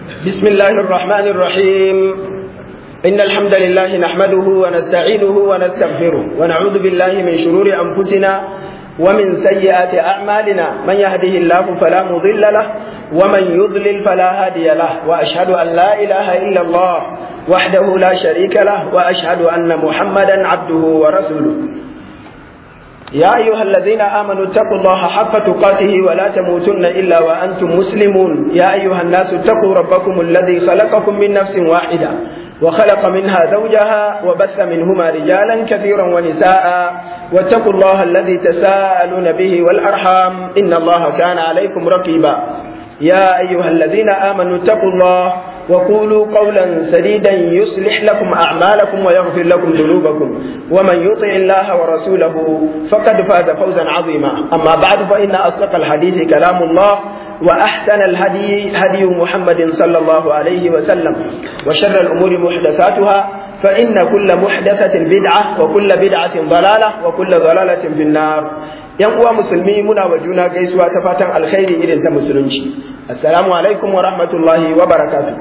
بسم الله الرحمن الرحيم إن الحمد لله نحمده ونستعينه ونستغفره ونعوذ بالله من شرور أنفسنا ومن سيئات أعمالنا من يهده الله فلا مضل له ومن يضلل فلا هادي له وأشهد أن لا إله إلا الله وحده لا شريك له وأشهد أن محمدا عبده ورسوله يا أيها الذين آمنوا اتقوا الله حق تقاته ولا تموتن إلا وأنتم مسلمون يا أيها الناس اتقوا ربكم الذي خلقكم من نفس واحدة وخلق منها زوجها وبث منهما رجالا كثيرا ونساء واتقوا الله الذي تساءلون به والأرحام إن الله كان عليكم رقيبا يا أيها الذين آمنوا اتقوا الله وقولوا قولا سديدا يصلح لكم أعمالكم ويغفر لكم ذنوبكم ومن يطع الله ورسوله فقد فاز فوزا عظيما أما بعد فإن أصدق الحديث كلام الله وأحسن الهدي هدي محمد صلى الله عليه وسلم وشر الأمور محدثاتها فإن كل محدثة بدعة وكل بدعة ضلالة وكل ضلالة في النار yan uwa musulmi muna wa juna gaisuwa ta fatan alkhairi irin ta musulunci assalamu alaikum wa rahmatullahi wa barakatuh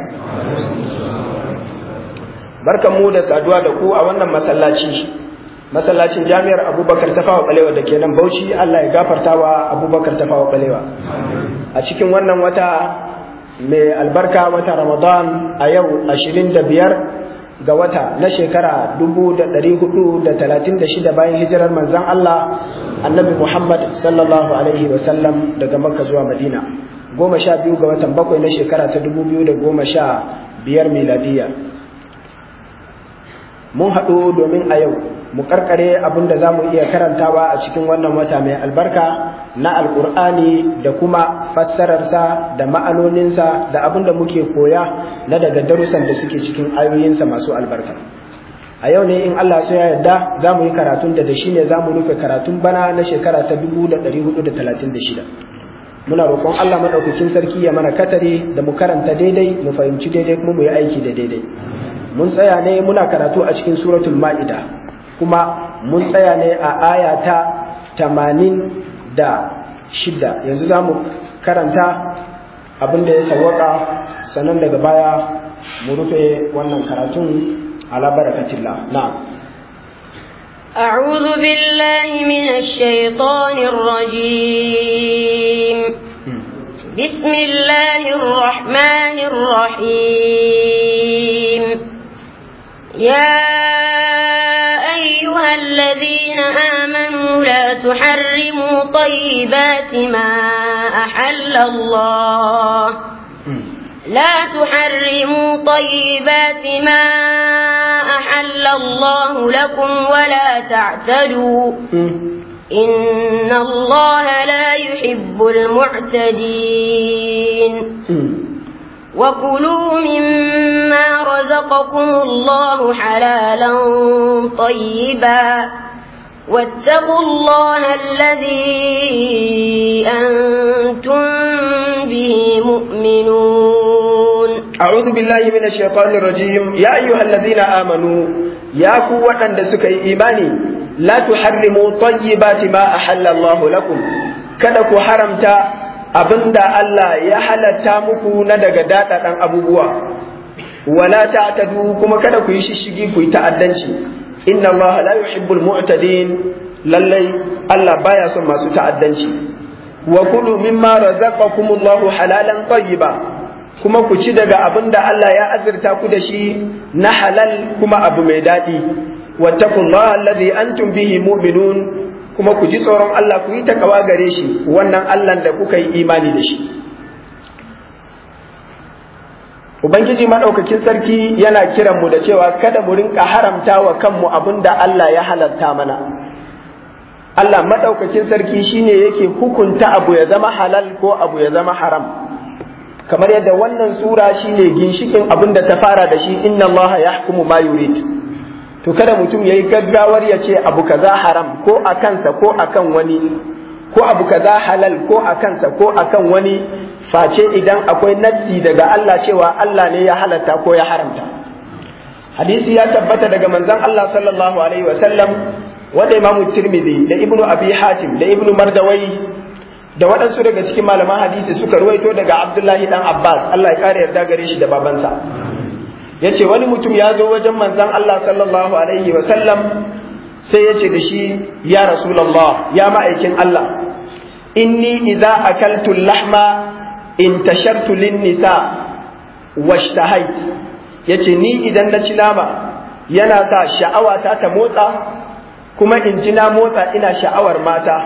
barkanmu da saduwa da ku a wannan masallaci masallacin jami'ar abubakar tafawa balewa da ke nan bauchi allah ya gafarta wa abubakar tafawa balewa a cikin wannan wata mai albarka wata ramadan a yau ashirin da biyar ga wata na shekara dubu da ɗari hudu da talatin da shida bayan hijirar manzan Allah annabi Muhammad sallallahu alaihi wasallam daga makka zuwa madina goma sha biyu ga watan bakwai na shekara ta dubu biyu da goma sha biyar miladiya mun haɗu domin a yau mu karkare abin da za mu iya karantawa a cikin wannan wata mai albarka na alkur'ani da kuma fassararsa da ma'anoninsa da abin da muke koya na daga darussan da suke cikin ayoyinsa masu albarka a yau ne in Allah so ya yarda za mu yi karatun da da shi ne za mu rufe karatun bana na shekara ta 1436 muna roƙon Allah maɗaukakin sarki ya mana katare da mu karanta daidai mu fahimci daidai kuma mu yi aiki da daidai mun tsaya ne muna karatu a cikin suratul ma'ida kuma mun tsaya ne a aya ta tamanin da shida yanzu za mu karanta abin da ya sawaka sannan daga baya mu rufe wannan karatun ala barakatillah na أعوذ بالله من الشيطان الرجيم بسم الله الرحمن الرحيم يا أيها الذين آمنوا لا تحرموا طيبات ما أحل الله لا تحرموا طيبات ما أحل الله لكم ولا تعتدوا إن الله لا يحب المعتدين وكلوا مما رزقكم الله حلالا طيبا واتقوا الله الذي أنتم به مؤمنون أعوذ بالله من الشيطان الرجيم يا أيها الذين آمنوا يا قوة دسك إيماني لا تحرموا طيبات ما أحل الله لكم kada ku haramta abinda Allah ya halatta muku na daga daɗaɗan abubuwa wala ta'tadu kuma kada ku yi shishigi ku yi ta'addanci inna Allah la yuhibbul mu'tadin lallai Allah baya son masu ta'addanci wa kulu mimma razaqakumullahu halalan tayyiba kuma ku ci daga abinda Allah ya azurta ku da shi na halal kuma abu mai daɗi wattaqullaha alladhi antum bihi mu'minun kuma ku ji tsoron Allah ku yi takawa gare shi wannan Allah da kuka yi imani da shi Ubangiji maɗaukakin sarki yana kiran mu da cewa kada mu rinka haramta wa kanmu abin da Allah ya halarta mana. Allah maɗaukakin sarki shine yake hukunta abu ya zama halal ko abu ya zama haram. Kamar yadda wannan sura shine ginshikin abin da ta fara da shi inna Allah ya hukumu ma yurid. To kada mutum ya yi gaggawar ya ce abu kaza haram ko a kansa ko akan wani ko abu kaza halal ko a kansa ko akan wani face idan akwai nassi daga Allah cewa Allah ne ya halatta ko ya haramta hadisi ya tabbata daga manzon Allah sallallahu alaihi wasallam wanda imamu tirmidhi da ibnu abi hatim da ibnu mardawai da waɗansu daga cikin malaman hadisi suka ruwaito daga Abdullahi dan Abbas Allah ya kare yarda gare shi da babansa yace wani mutum ya zo wajen manzon Allah sallallahu alaihi wa sallam sai yace da shi ya rasulullah ya ma'aikin Allah inni idza akaltu lahma intashartu lin nisa washtahait yace ni idan na ci nama yana sa sha'awata ta motsa kuma in ji na motsa ina sha'awar mata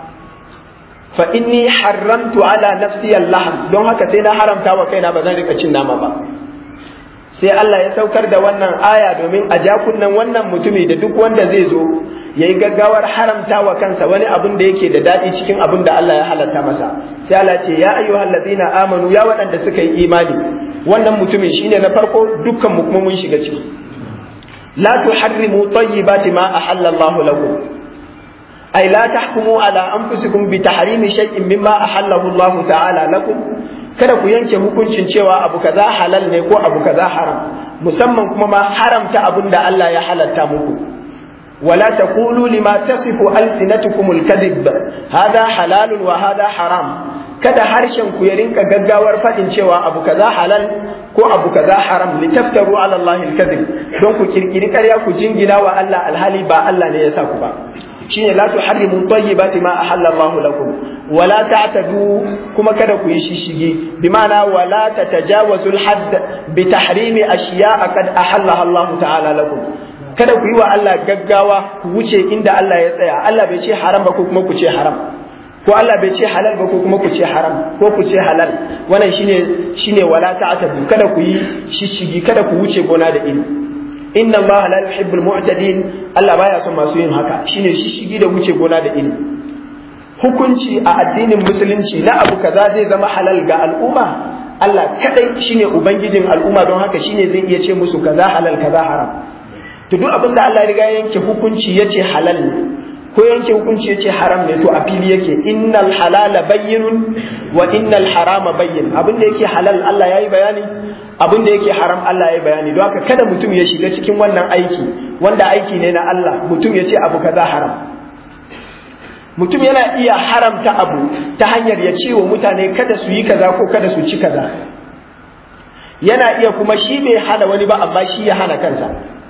fa inni haramtu ala nafsi Allah don haka sai na haramta wa kaina ba zan rika cin nama ba sai Allah ya saukar da wannan aya domin a jakunan wannan mutumi da duk wanda zai zo ya yi gaggawar haramta wa kansa wani abin da yake da daɗi cikin abin da Allah ya halatta masa sai Allah ce ya ayyuhal ladina amanu ya waɗanda suka yi imani wannan mutumin shine na farko dukkan mu kuma mun shiga ciki la tuharrimu tayyibati ma ahalla Allahu lakum ay la tahkumu ala anfusikum bi tahrimi shay'in mimma ahallahu Allahu ta'ala lakum kada ku yanke hukuncin cewa abu kaza halal ne ko abu kaza haram musamman kuma ma haramta abin da Allah ya halatta muku wala taqulu lima tasifu alsinatukum alkadhib hada halalun wa hada haram kada harshen ku ya rinka gaggawar fadin cewa abu kaza halal ko abu kaza haram litaftaru ala Allah alkadhib don ku kirkiri ƙarya ku jingina wa Allah alhali ba Allah ne ya sa ku ba shine la tuharrimu tayyibati ma ahalla Allah lakum wala ta'tadu kuma kada ku yi shishigi bi ma'ana wala tatajawazu al-hadd bi tahrimi ashiya'a qad ahalla Allah ta'ala lakum kada ku yi wa Allah gaggawa ku wuce inda Allah ya tsaya Allah bai ce haram ba ko kuma ku ce haram ko Allah bai ce halal ba ko kuma ku ce haram ko ku ce halal wannan shine shine wala ta'tadu kada ku yi shishigi kada ku wuce gona da ilimi inna Allah la yuhibbul mu'tadin Allah baya son masu yin haka shine shishigi da wuce gona da ilimi hukunci a addinin musulunci na abu kaza zai zama halal ga al'umma Allah kadai shine ubangijin al'umma don haka shine zai iya ce musu kaza halal kaza haram to duk abin da Allah ya riga yanke hukunci yace halal ne ko yanke hukunci yace haram ne to a fili yake innal halala bayyinun wa innal harama bayyin abin da yake halal Allah yayi bayani abin da yake haram Allah ya bayani don haka kada mutum ya shiga cikin wannan aiki wanda aiki ne na Allah mutum ya ce abu kaza haram mutum yana iya haramta abu ta hanyar ya ce wa mutane kada su yi kaza ko kada su ci kaza yana iya kuma shi bai hana wani ba amma shi ya hana kansa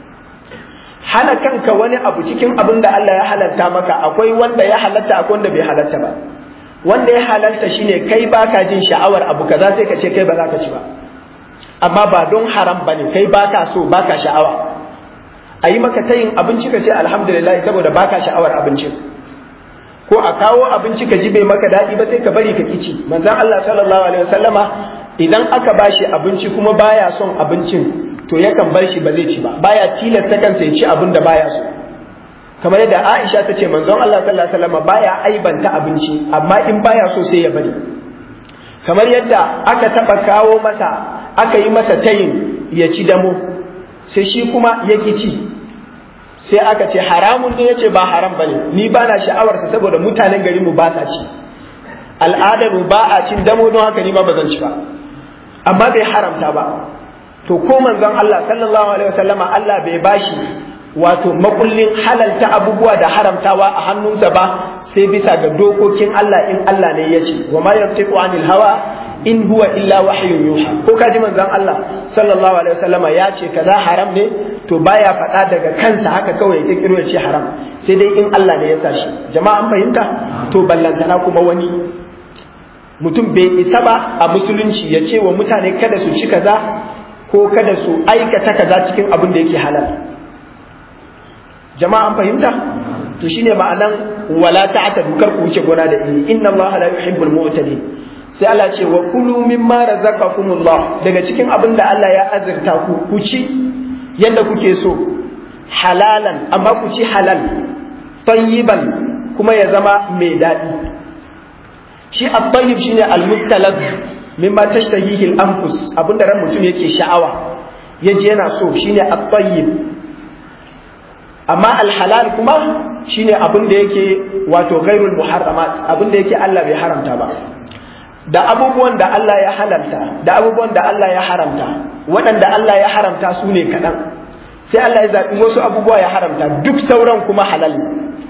hana kanka wani abu cikin abin da Allah ya halatta maka akwai wanda ya halatta akwai wanda bai halatta ba wanda ya halalta shine kai baka jin sha'awar abu kaza sai ka ce kai ba za ka ci ba amma ba don haram bane kai baka so baka sha'awa a yi maka tayin abinci ka ce alhamdulillah saboda baka sha'awar abincin ko a kawo abinci ka ji bai maka daɗi ba sai ka bari ka kici manzon Allah sallallahu alaihi wasallama idan aka bashi abinci kuma baya son abincin to yakan bar shi ba zai ci ba baya tilasta kansa ya ci abin da baya so kamar yadda Aisha ta ce manzon Allah sallallahu alaihi wasallama baya aibanta abinci amma in baya so sai ya bari kamar yadda aka taba kawo masa aka yi masa tayin ya ci damo sai shi kuma ya ci sai aka ce haramun ne yace ba haram bane ni ba na sha'awarsa saboda mutanen garin mu ba sa ci al'adar mu ba a cin damo don haka ni ma ba zan ci ba amma bai haramta ba to ko manzon Allah sallallahu alaihi wasallama Allah bai bashi wato makullin halalta abubuwa da haramtawa a hannunsa ba sai bisa ga dokokin Allah in Allah ne ya ce wa ma yantiqu anil hawa in huwa illa wahyun yuha ko kaji manzon Allah sallallahu alaihi wasallama ya ce kaza haram ne to baya faɗa daga kansa haka kawai ya kiro ya ce haram sai dai in Allah ne ya sa shi jama'a an fahimta to ballantana kuma wani mutum bai isa ba a musulunci ya ce wa mutane kada su ci kaza ko kada su aikata kaza cikin abin da yake halal jama'a an fahimta to shine ma'anan wala ta'tadu kar ku wuce gona da ini inna Allah la yuhibbul mu'tadin sai Allah ce wa kulu mimma razaqakumullah daga cikin abin da Allah ya azurta ku ku ci yadda kuke so halalan amma ku ci halal tayyiban kuma ya zama mai daɗi shi at-tayyib shine al-mustalab mimma tashtahihi al-anfus abinda ran mutum yake sha'awa yaje yana so shine at-tayyib amma al-halal kuma shine abin da yake wato ghairul muharramat abin da yake Allah bai haramta ba da abubuwan da Allah ya halalta da abubuwan da Allah ya haramta waɗanda Allah ya haramta su ne kaɗan sai Allah ya zaɓi wasu abubuwa ya haramta duk sauran kuma halal ne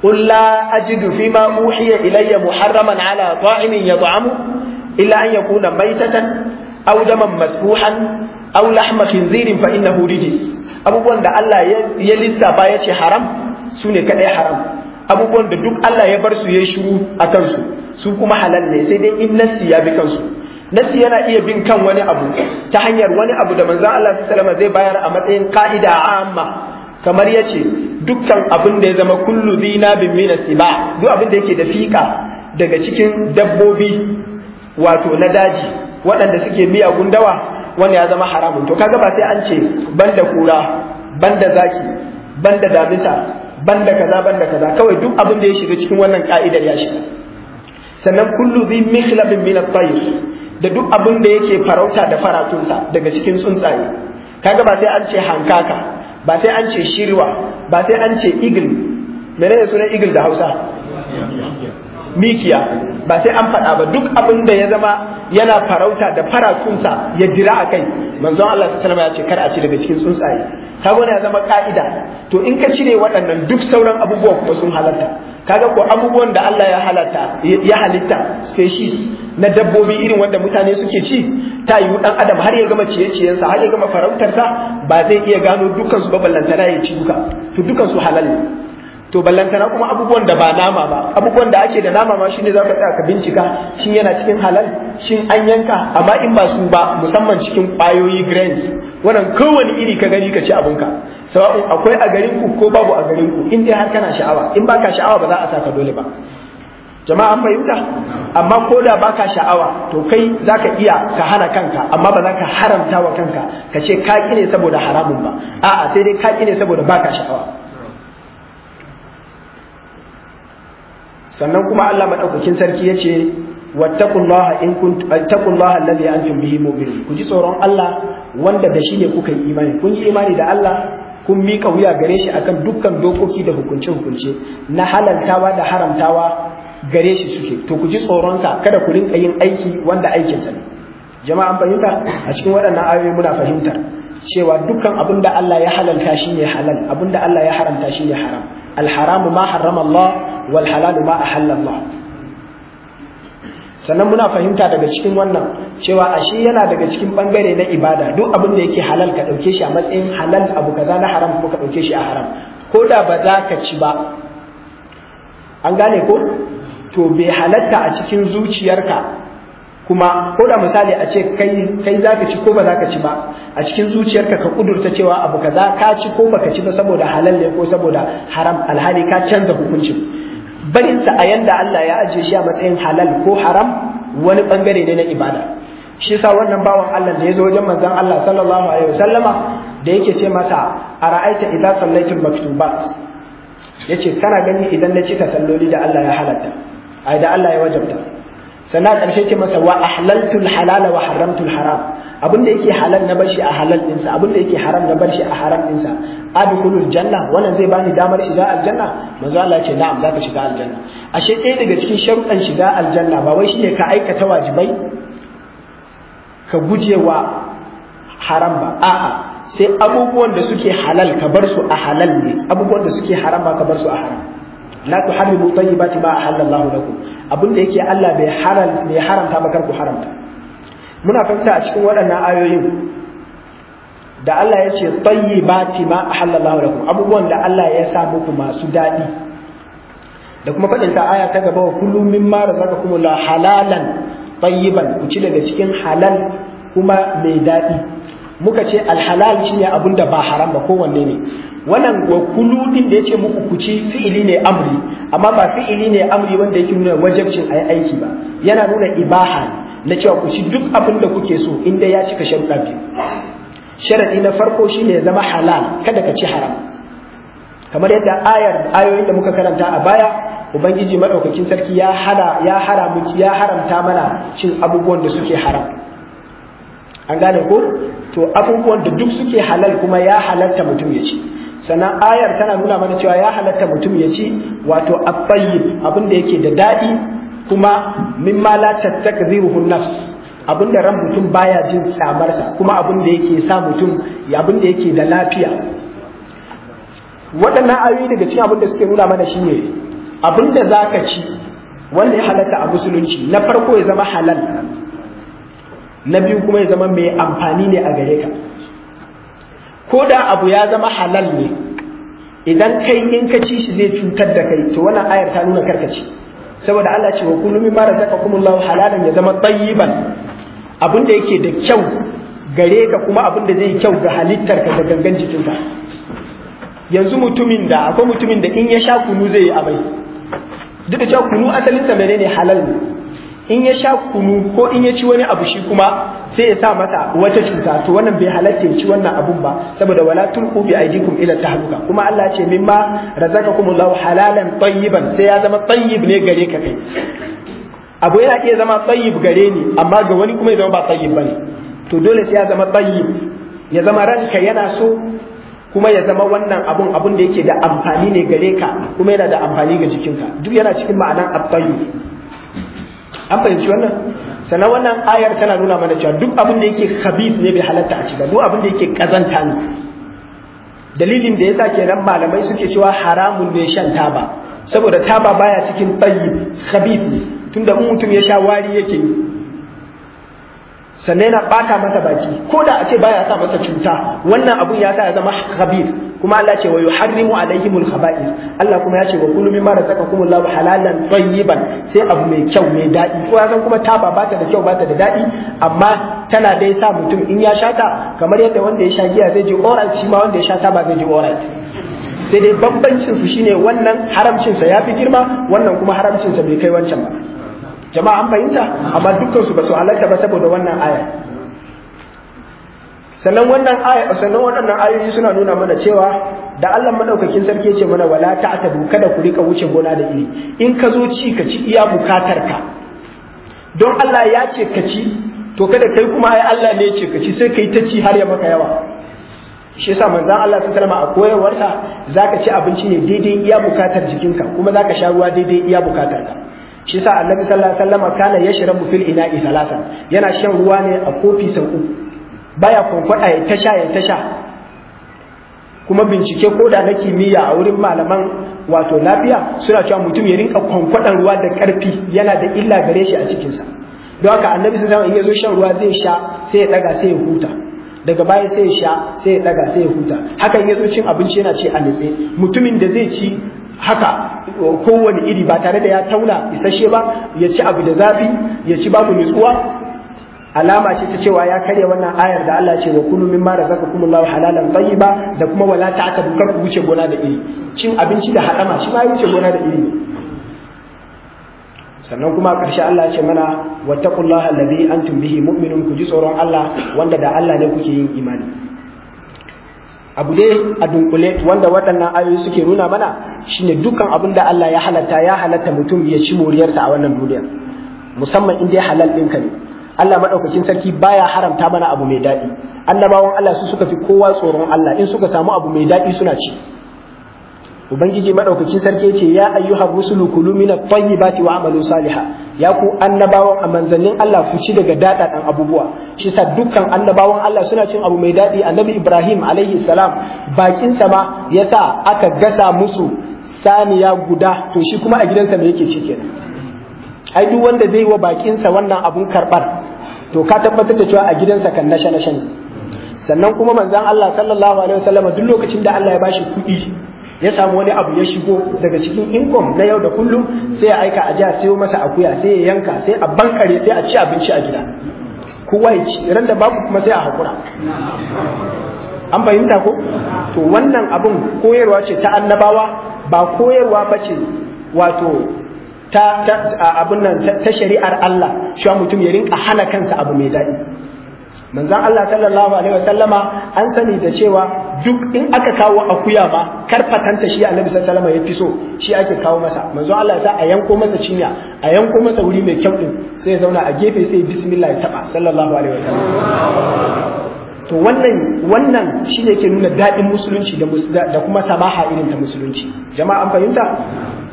قل لا أجد فيما أوحي إلي محرما على طاعم يطعمه إلا أن يكون ميتة أو دما مسفوحا أو لحم خنزير فإنه رجس abubuwan da Allah ya lissafa ya ce haram su ne kaɗai haram abubuwan da duk Allah ya bar su ya shiru a kansu su kuma halal ne sai dai in nassi ya bi kansu nassi yana iya bin kan wani abu ta hanyar wani abu da manzon Allah sallallahu zai bayar a matsayin ka'ida amma kamar ya ce dukkan abin da ya zama kullu zina bin mina siba duk abin da yake da fika daga cikin dabbobi wato na daji waɗanda suke miyagun dawa wanda ya zama haramun to kaga ba sai an ce banda kura banda zaki banda damisa banda kaza banda kaza kawai duk abin da ya shiga cikin wannan ka'idar ya shiga sannan kullu dhi mikhlabin min at-tayr da duk abin da yake farauta da faratunsa daga cikin tsuntsaye kaga ba sai an ce hankaka ba sai an ce shirwa ba sai an ce eagle menene sunan eagle da Hausa mikiya ba sai an faɗa ba duk abin da ya zama yana farauta da faratunsa ya jira a kai manzon Allah sallallahu ya ce kar a ci daga cikin tsuntsaye kaga ya zama ka'ida to in ka cire waɗannan duk sauran abubuwa kuma sun halarta kaga ko abubuwan da Allah ya halatta ya halitta species na dabbobi irin wanda mutane suke ci ta yiwu dan adam har ya gama ciye-ciyensa har ya gama farautarsa ba zai iya gano dukkan su ba ballantana ya ci duka to dukkan su halal ne to ballantana kuma abubuwan da ba nama ba abubuwan da ake da nama ma shine zaka tsaya ka bincika shin yana cikin halal shin an yanka amma in ba su ba musamman cikin kwayoyi grains wannan kowane iri ka gani ka ci abinka sawa'un akwai a garin ku ko babu a garin ku in dai har kana sha'awa in baka sha'awa ba za a saka dole ba jama'a an fahimta amma ko da baka sha'awa to kai zaka iya ka hana kanka amma ba za ka haramta wa kanka ka ce ka ne saboda haramun ba a'a sai dai ka ne saboda baka sha'awa sannan kuma Allah madaukakin sarki yace wattaqullaha in kuntum wattaqullaha alladhi antum bihi mu'minun ku ji tsoron Allah wanda da shi ne kuka yi imani kun yi imani da Allah kun miƙa wuya gare shi akan dukkan dokoki da hukunce-hukunce na halaltawa da haramtawa gare shi suke to ku ji tsoronsa kada ku rinka yin aiki wanda aikinsa ne jama'an fahimta a cikin waɗannan ayoyi muna fahimtar cewa dukkan abin da Allah ya halalta shi ne halal abin da Allah ya haramta shi ne haram alharamu ma harrama Allah wal halalu ma ahalla Allah sannan muna fahimta daga cikin wannan cewa ashe yana daga cikin bangare na ibada duk abin da yake halal ka dauke shi a matsayin halal abu kaza na haram ko ka dauke shi a haram ko da ba za ka ci ba an gane ko to bai halatta a cikin zuciyarka kuma ko da misali a ce kai kai zaka ci ko ba zaka ci ba a cikin zuciyarka ka kudurta cewa abu kaza ka ci ko baka ci ba saboda halal ne ko saboda haram alhali ka canza hukuncin barin sa a yanda Allah ya ajiye shi a matsayin halal ko haram wani bangare ne na ibada shi yasa wannan bawan Allah da ya zo wajen manzon Allah sallallahu alaihi wasallama da yake ce masa ara'aita idza sallaitul maktubat yace kana gani idan na cika salloli da Allah ya halatta ai da Allah ya wajabta sannan ƙarshe ce masa wa ahlaltul halala wa haramtul haram abin da yake halal na barshi a halal ɗinsa abin da yake haram na barshi a haram ɗinsa adkhulul janna wannan zai bani damar shiga aljanna manzo Allah ya ce na'am zaka shiga aljanna ashe ɗaya daga cikin sharuɗan shiga aljanna ba wai shine ka aikata wajibai ka gujewa haram ba a'a sai abubuwan da suke halal ka bar su a halal ne abubuwan da suke haram ba ka bar su a haram la tuharrimu tayyibati ma ahallallahu lakum abin da yake Allah bai haram bai haramta ba kar ku haramta muna fahimta a cikin waɗannan ayoyin da Allah ya ce tayyibati ma ahallallahu lakum abubuwan da Allah ya sa muku masu daɗi da kuma faɗin sa aya ta gaba wa kullu mimma razaqakumullahu halalan tayyiban ku ci daga cikin halal kuma mai daɗi muka ce alhalal shine abin da ba haram ba kowanne ne wannan wa kulu din da yace muku ku ci fi'ili ne amri amma ba fi'ili ne amri wanda yake nuna wajibcin ayi aiki ba yana nuna ibaha na cewa ku ci duk abin da kuke so inda ya cika sharuɗa biyu sharadi na farko shine ya zama halal kada ka ci haram kamar yadda ayar ayoyin da muka karanta a baya ubangiji madaukakin sarki ya hada ya haramu ya haramta mana cin abubuwan da suke haram an gane ko to abubuwan da duk suke halal kuma ya halatta mutum ya ci sannan ayar tana nuna mana cewa ya halatta mutum ya ci wato at-tayyib abin da yake da dadi kuma mimma la tastakziruhu nafs abin da ran mutum baya jin tsamarsa kuma abin da yake sa mutum abin da yake da lafiya waɗannan ayoyi daga cikin abin da suke nuna mana shine abin da za ka ci wanda ya halatta a musulunci na farko ya zama halal na biyu kuma ya zama mai amfani ne a gare ka ko da abu ya zama halal ne idan kai in ka ci shi zai cutar da kai to wannan ayar ta nuna karkaci saboda Allah ce wa kullu mimma razaqakumullahu halalan ya zama tayyiban abin da yake da kyau gare ka kuma abin da zai kyau ga halittar ka da gangan jikinka yanzu mutumin da akwai mutumin da in ya sha kunu zai yi amai duk da cewa kunu asalin sa menene halal ne in ya sha kunu ko in ya ci wani abu shi kuma sai ya sa masa wata cuta to wannan bai halatta ya ci wannan abun ba saboda wala tulqu bi aydikum ila tahluka kuma Allah ce mimma razaqakumullahu halalan tayyiban sai ya zama tayyib ne gare ka kai abu yana iya zama tayyib gare ni amma ga wani kuma ya zama ba tayyib bane to dole sai ya zama tayyib ya zama ranka yana so kuma ya zama wannan abun abun da yake da amfani ne gare ka kuma yana da amfani ga jikinka duk yana cikin ma'anan at-tayyib an fahimci wannan sannan wannan ayar tana nuna mana cewa duk abin da yake khabith ne bai halatta a cika duk abin da yake kazanta ne dalilin da yasa kenan malamai suke cewa haramun ne shan taba saboda taba baya cikin tayyib khabith ne tunda in mutum ya sha wari yake yi sannan yana bata masa baki ko da a ce baya sa masa cuta wannan abun ya sa ya zama khabith kuma Allah ce wa yuharrimu alaihimul khaba'ith Allah kuma ya ce wa kullu mimma razaqakumullahu halalan tayyiban sai abu mai kyau mai dadi ko ya san kuma taba bata da kyau bata da dadi amma tana dai sa mutum in ya sha ta kamar yadda wanda ya sha giya zai ji alright shi ma wanda ya sha taba zai ji alright sai dai bambancin su shine wannan haramcin sa yafi girma wannan kuma haramcin sa bai kai wancan ba jama'a an fahimta amma dukkan su ba su halatta ba saboda wannan aya sannan wannan aya sannan waɗannan ayoyi suna nuna mana cewa da Allah madaukakin sarki ya ce mana wala ta'tadu kada ku rika wuce gona da iri in ka zo ci ka ci iya bukatar ka don Allah ya ce ka ci to kada kai kuma ai Allah ne ya ce ka ci sai kai ta ci har ya maka yawa shi yasa manzon Allah sallallahu alaihi wasallam a koyarwarsa zaka ci abinci ne daidai iya bukatar jikinka kuma zaka sha ruwa daidai iya bukatar ka shi yasa annabi sallallahu alaihi wasallam kana yashrabu fil ina'i thalathan yana shan ruwa ne a kofi sau uku baya kwankwada ya tasha ya tasha kuma bincike ko da na kimiyya a wurin malaman wato lafiya suna cewa mutum ya rinka kwankwadan ruwa da karfi yana da illa gare shi a cikinsa don haka annabi sallallahu alaihi wasallam in ya zo shan ruwa zai sha sai ya daga sai ya huta daga baya sai ya sha sai ya daga sai ya huta haka in ya zo cin abinci yana ce a nitse mutumin da zai ci haka kowane iri ba tare da ya tauna isasshe ba ya ci abu da zafi ya ci babu nutsuwa alama ce ta cewa ya karya wannan ayar da Allah ce wa kullu mimma razaqakumullahu halalan tayyiba da kuma wala ta'tadu kar ku wuce gona da iri cin abinci da hadama shi ma ya wuce gona da iri ne sannan kuma a ƙarshe Allah ce mana wattaqullaha alladhi antum bihi mu'minun ku ji tsoron Allah wanda da Allah ne kuke yin imani abu dai a dunkule wanda waɗannan ayoyi suke nuna mana shine dukkan abin da Allah ya halatta ya halatta mutum ya ci moriyarsa a wannan duniya musamman in dai halal ɗinka ne Allah maɗaukakin sarki baya haramta mana abu mai daɗi annabawan Allah su suka fi kowa tsoron Allah in suka samu abu mai daɗi suna ci ubangiji maɗaukakin sarki ce ya ayyuhar rusulu kulu min at-tayyibati wa amalu saliha ya ku annabawan a manzannin Allah ku ci daga daɗaɗan abubuwa shi sa dukkan annabawan Allah suna cin abu mai daɗi annabi Ibrahim alaihi salam bakin sa ma yasa aka gasa musu saniya guda to shi kuma a gidansa me yake ci kenan ai duk wanda zai wa bakinsa wannan abun karɓar to ka tabbatar da cewa a gidansa kan nashe nashe ne sannan kuma manzon Allah sallallahu alaihi wasallam duk lokacin da Allah ya bashi kuɗi ya samu wani abu ya shigo daga cikin income na yau da kullum sai ya aika a jiya sayo masa akuya sai ya yanka sai a bankare sai a ci abinci a gida kowa ya ci ran da babu kuma sai a hakura an fahimta ko to wannan abun koyarwa ce ta annabawa ba koyarwa ba ce wato ta abin nan ta shari'ar Allah cewa mutum ya rinka hana kansa abu mai daɗi manzon Allah sallallahu alaihi wasallama an sani da cewa duk in aka kawo akuya ma karfatanta shi annabi sallallahu alaihi wasallam ya fi so shi ake kawo masa manzon Allah ya a yanko masa cinya a yanko masa wuri mai kyau din sai ya zauna a gefe sai bismillah ya taba sallallahu alaihi wasallam to wannan wannan shine ke nuna daɗin musulunci da kuma samaha irin ta musulunci jama'a an fahimta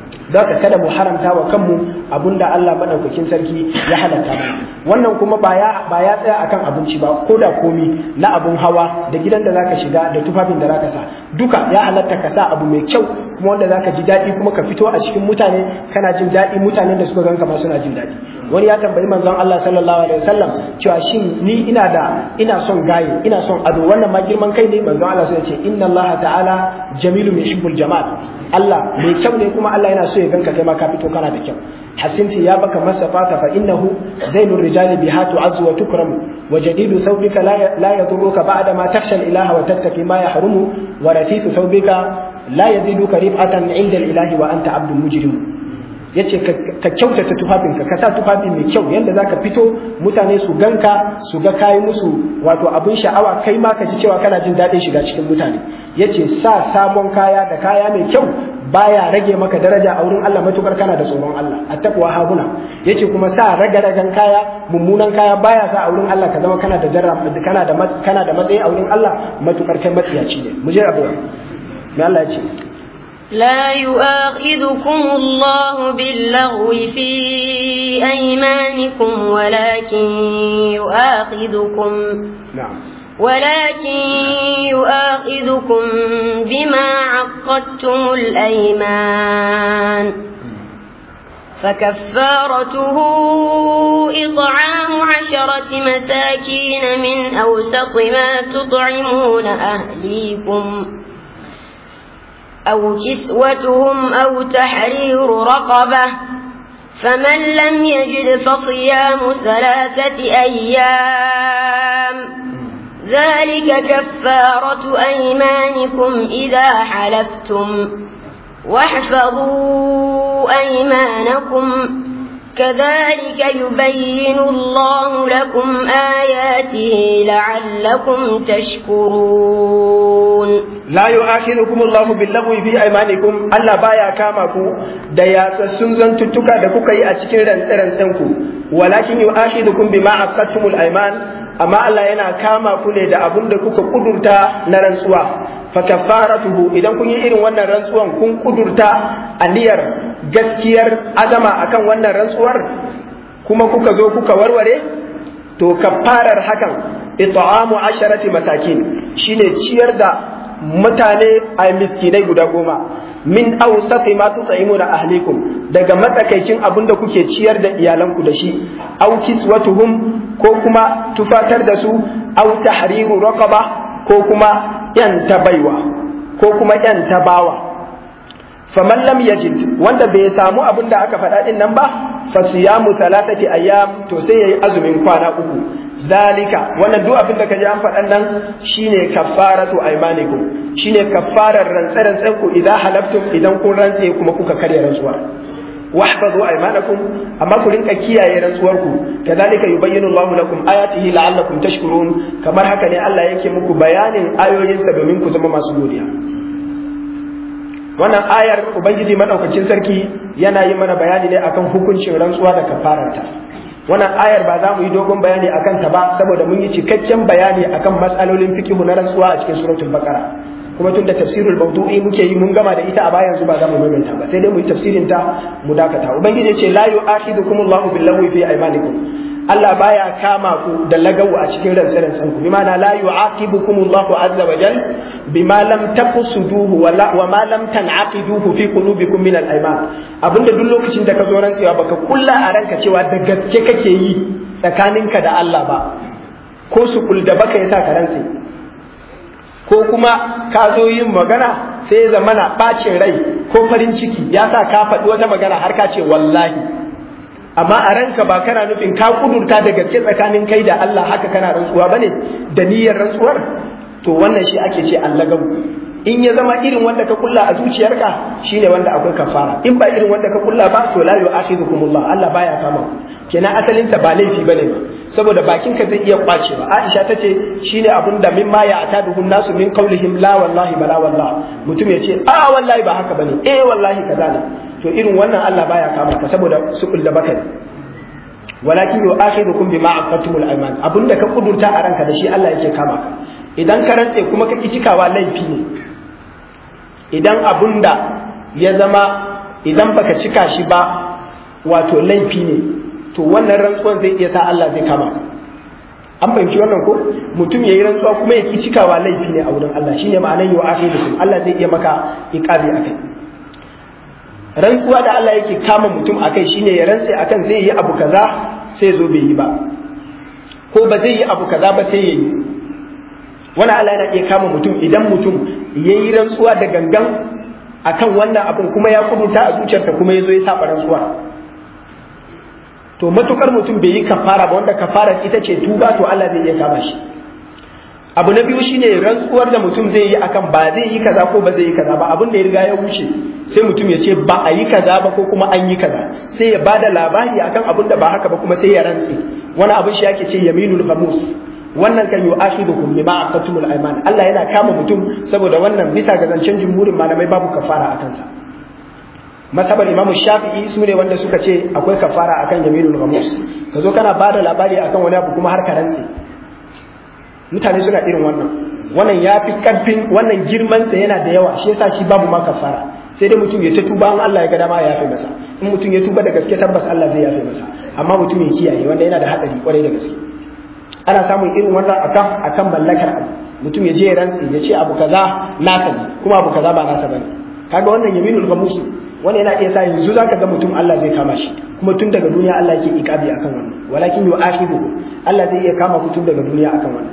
don ka kada mu haramta wa kanmu abinda Allah madaukakin sarki ya halatta mana wannan kuma ba ya ba ya tsaya akan abinci ba ko da komi na abun hawa da gidan da zaka shiga da tufafin da zaka sa duka ya halatta ka sa abu mai kyau kuma wanda zaka ji daɗi kuma ka fito a cikin mutane kana jin daɗi mutanen da suka ganka ma suna jin daɗi wani ya tambayi manzon Allah sallallahu alaihi wasallam cewa shin ni ina da ina son gaye ina son ado wannan ma girman kai ne manzon Allah sai ya ce inna Allah ta'ala jamilun yuhibbul jamal Allah mai kyau ne kuma Allah yana so ya ganka kai ma ka fito kana da kyau hasinti ya baka masafata fa innahu zainur rijali biha tu'azzu wa tukramu wa jadidu thawbika la la yadurruka ba'da ma takhsha al-ilaha wa tattaqi ma yahrumu wa rafisu thawbika la yaziduka rif'atan 'inda al-ilahi wa anta 'abdun mujrim yace ka kyautata tufafinka ka sa tufafi mai kyau yanda zaka fito mutane su ganka su ga kayi musu wato abin sha'awa kai ma ka ji cewa kana jin daɗin shiga cikin mutane yace sa sabon kaya da kaya mai kyau baya rage maka daraja a wurin Allah matukar kana da tsoron Allah attaqwa haguna yace kuma sa raga-ragan kaya mummunan kaya baya sa a wurin Allah ka zama kana da jarra kana da kana da matsayi a wurin Allah matukar kai matsiyaci ne mu je abu me Allah ya ce لا يؤاخذكم الله باللغو في أيمانكم ولكن يؤاخذكم نعم ولكن يؤاخذكم بما عقدتم الأيمان فكفارته إطعام عشرة مساكين من أوسط ما تطعمون أهليكم أو كسوتهم أو تحرير رقبة فمن لم يجد فصيام ثلاثة أيام ذلك كفارة أيمانكم إذا حلفتم واحفظوا أيمانكم كذلك يبين الله لكم آياته لعلكم تشكرون la yu'akhidukum Allahu bil-laghwi fi aymanikum Allah baya kama ku da yatsassun zantuttuka da kuka yi a cikin rantsi-rantsen ku walakin yu'akhidukum bima aqadtumul ayman amma Allah yana kama ku ne da abun da kuka kudurta na rantsuwa fa kaffaratuhu idan kun yi irin wannan rantsuwan kun kudurta aniyar gaskiyar azama akan wannan rantsuwar kuma kuka zo kuka warware to kaffarar hakan it'amu asharati masakin shine ciyar da mutane a miskinai guda goma min awsati ma tut'imuna ahlikum daga matsakaicin abin da kuke ciyar da iyalanku da shi aw kiswatuhum ko kuma tufatar da su aw tahriru raqaba ko kuma yan tabaiwa ko kuma yan tabawa faman lam yajid wanda bai samu abin da aka faɗa din nan ba fa siyamu thalathati ayyam to sai yayi azumin kwana uku dalika wannan duk abin da kaji an faɗan nan shine kaffaratu aymanikum shine kaffarar rantsa-rantsan ku idan halaftum idan kun rantse kuma kuka karya rantsuwar wahfazu aymanakum amma ku rinka kiyaye rantsuwar ku kadhalika yubayyinu Allahu lakum ayatihi la'allakum tashkurun kamar haka ne Allah yake muku bayanin ayoyinsa domin ku zama masu godiya wannan ayar ubangiji madaukakin sarki yana yi mana bayani ne akan hukuncin rantsuwa da kafararta wannan ayar ba za mu yi dogon bayani akan ta ba saboda mun yi cikakken bayani akan matsalolin fikihu na rantsuwa a cikin suratul baqara kuma tun da tafsirul mawdu'i muke yi mun gama da ita a baya yanzu ba za mu maimaita ba sai dai mu yi tafsirin ta mu dakata ubangiji ce la yu'akhidukumullahu billahi fi aymanikum Allah baya kama ku da lagawu a cikin rantsan ku bima na la yu'aqibukumullahu azza wa jal bima lam taqsuduhu wa wa ma lam tan'aqiduhu fi qulubikum min al-ayman abinda duk lokacin da ka zo rantsewa baka kulla a ranka cewa da gaske kake yi tsakaninka da Allah ba ko su da baka yasa ka rantse ko kuma ka zo yin magana sai zamana bacin rai ko farin ciki ya sa ka faɗi wata magana har ka ce wallahi amma a ranka ba kana nufin ka kudurta da gaske tsakanin kai da Allah haka kana rantsuwa bane da niyyar rantsuwar to wannan shi ake ce allagabu in ya zama irin wanda ka kulla a zuciyarka shine wanda akwai kafara in ba irin wanda ka kulla ba to la yu'akhidukumullah Allah baya kama ku kenan asalin sa ba laifi bane ba saboda bakin ka zai iya kwace ba Aisha tace shine abun da mimma ya ataduhun nasu min qaulihim la wallahi bala wallah mutum ya ce a wallahi ba haka bane eh wallahi kaza ne to irin wannan Allah baya kama ka saboda sukul da baka walakin yu'akhidukum bima aqadtumul ayman abunda ka kudurta a ranka da shi Allah yake kama ka idan ka rantse kuma ka cikawa laifi ne idan abunda ya zama idan baka cika shi ba wato laifi ne to wannan rantsuwan zai iya sa Allah zai kama ka an fahimci wannan ko mutum yayi rantsuwa kuma ya ki cikawa laifi ne a wurin Allah shine ma'anar yau akhirukum Allah zai iya maka iqabi akai rantsuwa da Allah yake kama mutum akai shine ya rantse akan zai yi abu kaza sai zo bai yi ba ko ba zai yi abu kaza ba sai ya yi wani Allah yana iya kama mutum idan mutum ya yi rantsuwa da gangan akan wannan abin kuma ya kubuta a zuciyarsa kuma ya zo ya saba rantsuwa to matukar mutum bai yi kafara ba wanda kafarar ita ce tuba to Allah zai iya kama shi abu na biyu shine rantsuwar da mutum zai yi akan ba zai yi kaza ko ba zai yi kaza ba abin da ya riga ya wuce sai mutum ya ce ba a yi kaza ba ko kuma an yi kaza sai ya bada labari akan abin da ba haka ba kuma sai ya rantse wani abin shi yake ce yaminul ghamus wannan kan yu'akhidukum bima aqatumul ayman Allah yana kama mutum saboda wannan bisa ga zancen jumhurin malamai babu kafara akan sa masabar imamu shafi'i su ne wanda suka ce akwai kafara akan yaminul ghamus ka zo kana bada labari akan wani abu kuma har ka rantse mutane suna irin wannan wannan ya fi karfin wannan girmansa yana da yawa shi yasa shi babu ma kafara sai dai mutum ya ta tuba in Allah ya ga dama ya yafe masa in mutum ya tuba da gaske tabbas Allah zai yafe masa amma mutum ya kiyaye wanda yana da hadari kwarai da gaske ana samun irin wannan akan akan mallakar abu mutum ya je ya rantsi ya ce abu kaza nasa ne kuma abu kaza ba nasa bane kaga wannan yaminul ghamus wani yana iya sa yanzu zaka ga mutum Allah zai kama shi kuma tun daga duniya Allah yake ikabi akan wannan walakin yu'akhidu Allah zai iya kama ku tun daga duniya akan wannan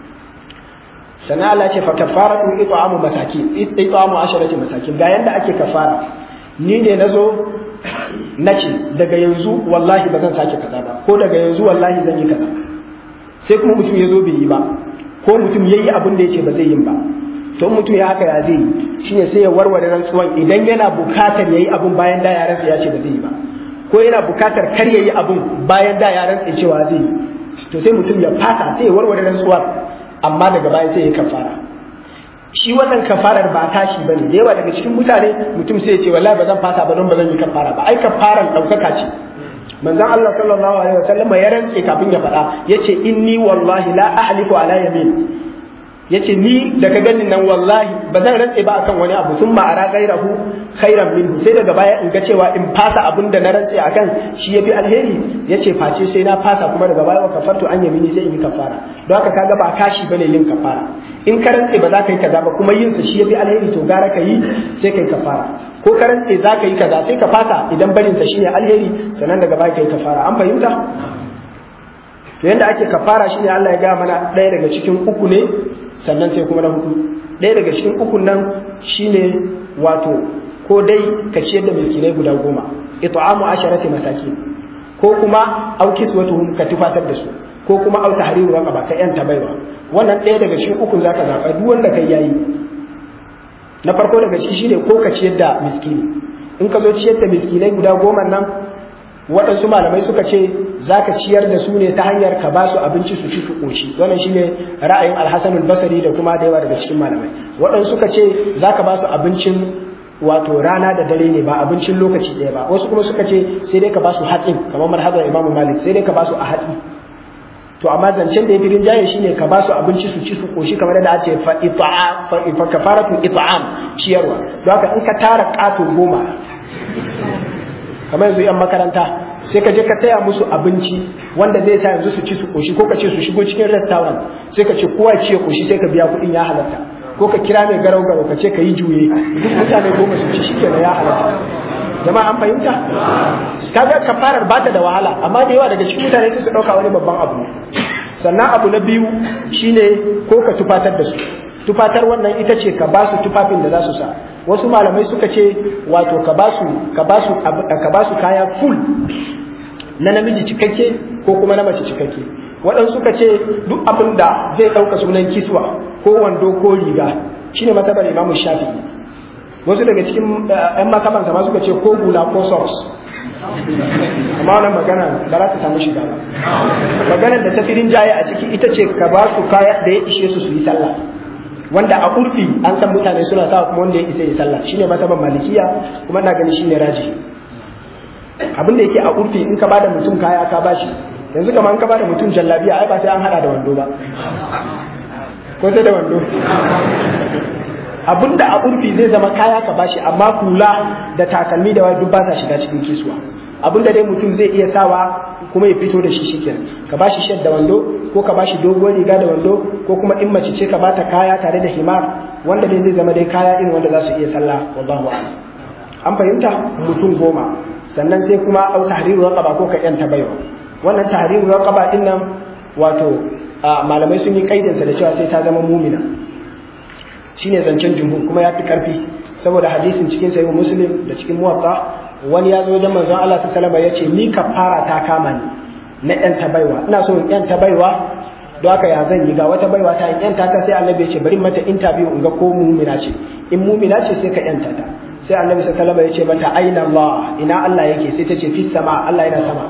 sannan Allah ce fa kafaratu it'amu masakin it'amu asharati masakin ga yanda ake kafara ni ne nazo nace daga yanzu wallahi ba zan sake kaza ba ko daga yanzu wallahi zan yi kaza sai kuma mutum ya zo bai yi ba ko mutum ya yi abin da ya ce ba zai yi ba to mutum ya haka ya zai yi shine sai ya warware rantsuwan idan yana bukatar ya yi abin bayan da yaransa ya ce ba zai yi ba ko yana bukatar kar ya yi abin bayan da yaransa ya cewa zai yi to sai mutum ya fasa sai ya warware rantsuwar amma daga baya sai ya kafara shi wannan kafarar ba tashi bane da yawa daga cikin mutane mutum sai ya ce wallahi ba zan fasa ba don ba zan yi kafara ba ai kafaran daukaka ce manzon Allah sallallahu alaihi wasallam ya rantse kafin ya faɗa yace inni wallahi la ahlifu ala yamin yace ni daga ganin nan wallahi ba zan rantse ba akan wani abu sun ma'ara gairahu khairan minhu sai daga baya in ga cewa in fasa abin da na rantse akan shi yafi alheri yace face sai na fasa kuma daga baya wa kafartu an yamini sai in yi kafara don haka kaga ba kashi bane yin kafara in ka rantse ba za ka yi kaza ba kuma yin sa shi yafi alheri to gara ka yi sai kai kafara ko ka rantse za ka yi kaza sai ka fasa idan barin sa shine alheri sannan daga baya kai kafara an fahimta to yanda ake kafara shine Allah ya ga mana ɗaya daga cikin uku ne sannan sai kuma na hudu ɗaya daga cikin ukun nan shine wato ko dai ka ciyar da miskinai guda goma it'amu asharati masakin ko kuma au kiswatuhum ka tufatar da su ko kuma au tahriru raqaba ka yanta baiwa wannan ɗaya daga cikin ukun zaka zaba duk wanda kai yayi na farko daga ciki shine ko ka ciyar da miskini in ka zo ciyar da miskinai guda goma nan waɗansu malamai suka ce za ka ciyar da su ne ta hanyar ka ba su abinci su ci su ƙoshi wannan shine ra'ayin alhassanul basari da kuma da yawa daga cikin malamai waɗansu suka ce za ka ba su abincin wato rana da dare ne ba abincin lokaci ɗaya ba wasu kuma suka ce sai dai ka ba su hatsin kamar marhazar imamu malik sai dai ka ba su a hatsi to amma zancen da ya fi rinjaye shine ka ba su abinci su ci su ƙoshi kamar da ce fa fa kafaratu it'am ciyarwa don haka in ka tara ƙato goma kamar yanzu yan makaranta sai ka je ka saya musu abinci wanda zai sa yanzu su ci su koshi ko ka ce su shigo cikin restaurant sai ka ce kowa ci ya koshi sai ka biya kuɗin ya halatta ko ka kira mai garau garau ka ce ka yi juye duk mutane goma su ci shi kenan ya halatta jama'a an fahimta kaga kafarar ba ta da wahala amma da yawa daga cikin mutane sai su ɗauka wani babban abu sannan abu na biyu shine ko ka tufatar da su tufatar wannan ita ce ka ba su tufafin da za su sa wasu malamai suka ce wato ka ba su ka ba su ka ba su kaya full na namiji cikakke ko kuma na mace cikakke waɗansu suka ce duk abin da zai ɗauka sunan kiswa ko wando ko riga shine masabar imamu shafi wasu daga cikin ‘yan masabansa ma suka ce ko hula ko socks amma wannan magana ba za ta samu shiga ba maganar da ta fi rinjaye a ciki ita ce ka ba su kaya da ya ishe su su yi sallah wanda a urfi an san mutane suna sa kuma wanda ya isa ya sallah shine masaban malikiya kuma ina gani shine raji abin da yake a urfi in ka bada mutum kaya ka bashi yanzu kamar in ka bada mutum jallabiya ai ba sai an hada da wando ba ko sai da wando abinda a urfi zai zama kaya ka bashi amma kula da takalmi da wai duk ba sa shiga cikin kisuwa abinda dai mutum zai iya sawa kuma ya fito da shi shikenan ka bashi shed da wando ko ka bashi dogon riga da wando ko kuma in mace ce ka bata kaya tare da himar wanda dai zai zama dai kaya irin wanda za su iya sallah wallahu a'lam an fahimta mutum goma sannan sai kuma au tahriru raqaba ko ka yanta baiwa wannan tahriru raqaba din nan wato malamai sun yi kaidinsa da cewa sai ta zama mumina shine zancen jumhur kuma ya fi karfi saboda hadisin cikin sahih muslim da cikin muwatta wani ya zo wajen manzon Allah sallallahu alaihi wasallam ya ce ni kafara ta kama ni na yanta baiwa ina so in yanta baiwa don haka ya zan yi ga wata baiwa ta in yanta ta sai annabi ya ce bari mata interview in ga ko mumina ce in mumina ce sai ka yanta ta sai annabi sallallahu alaihi wasallam ya ce mata aina Allah ina Allah yake sai ta ce fis sama Allah yana sama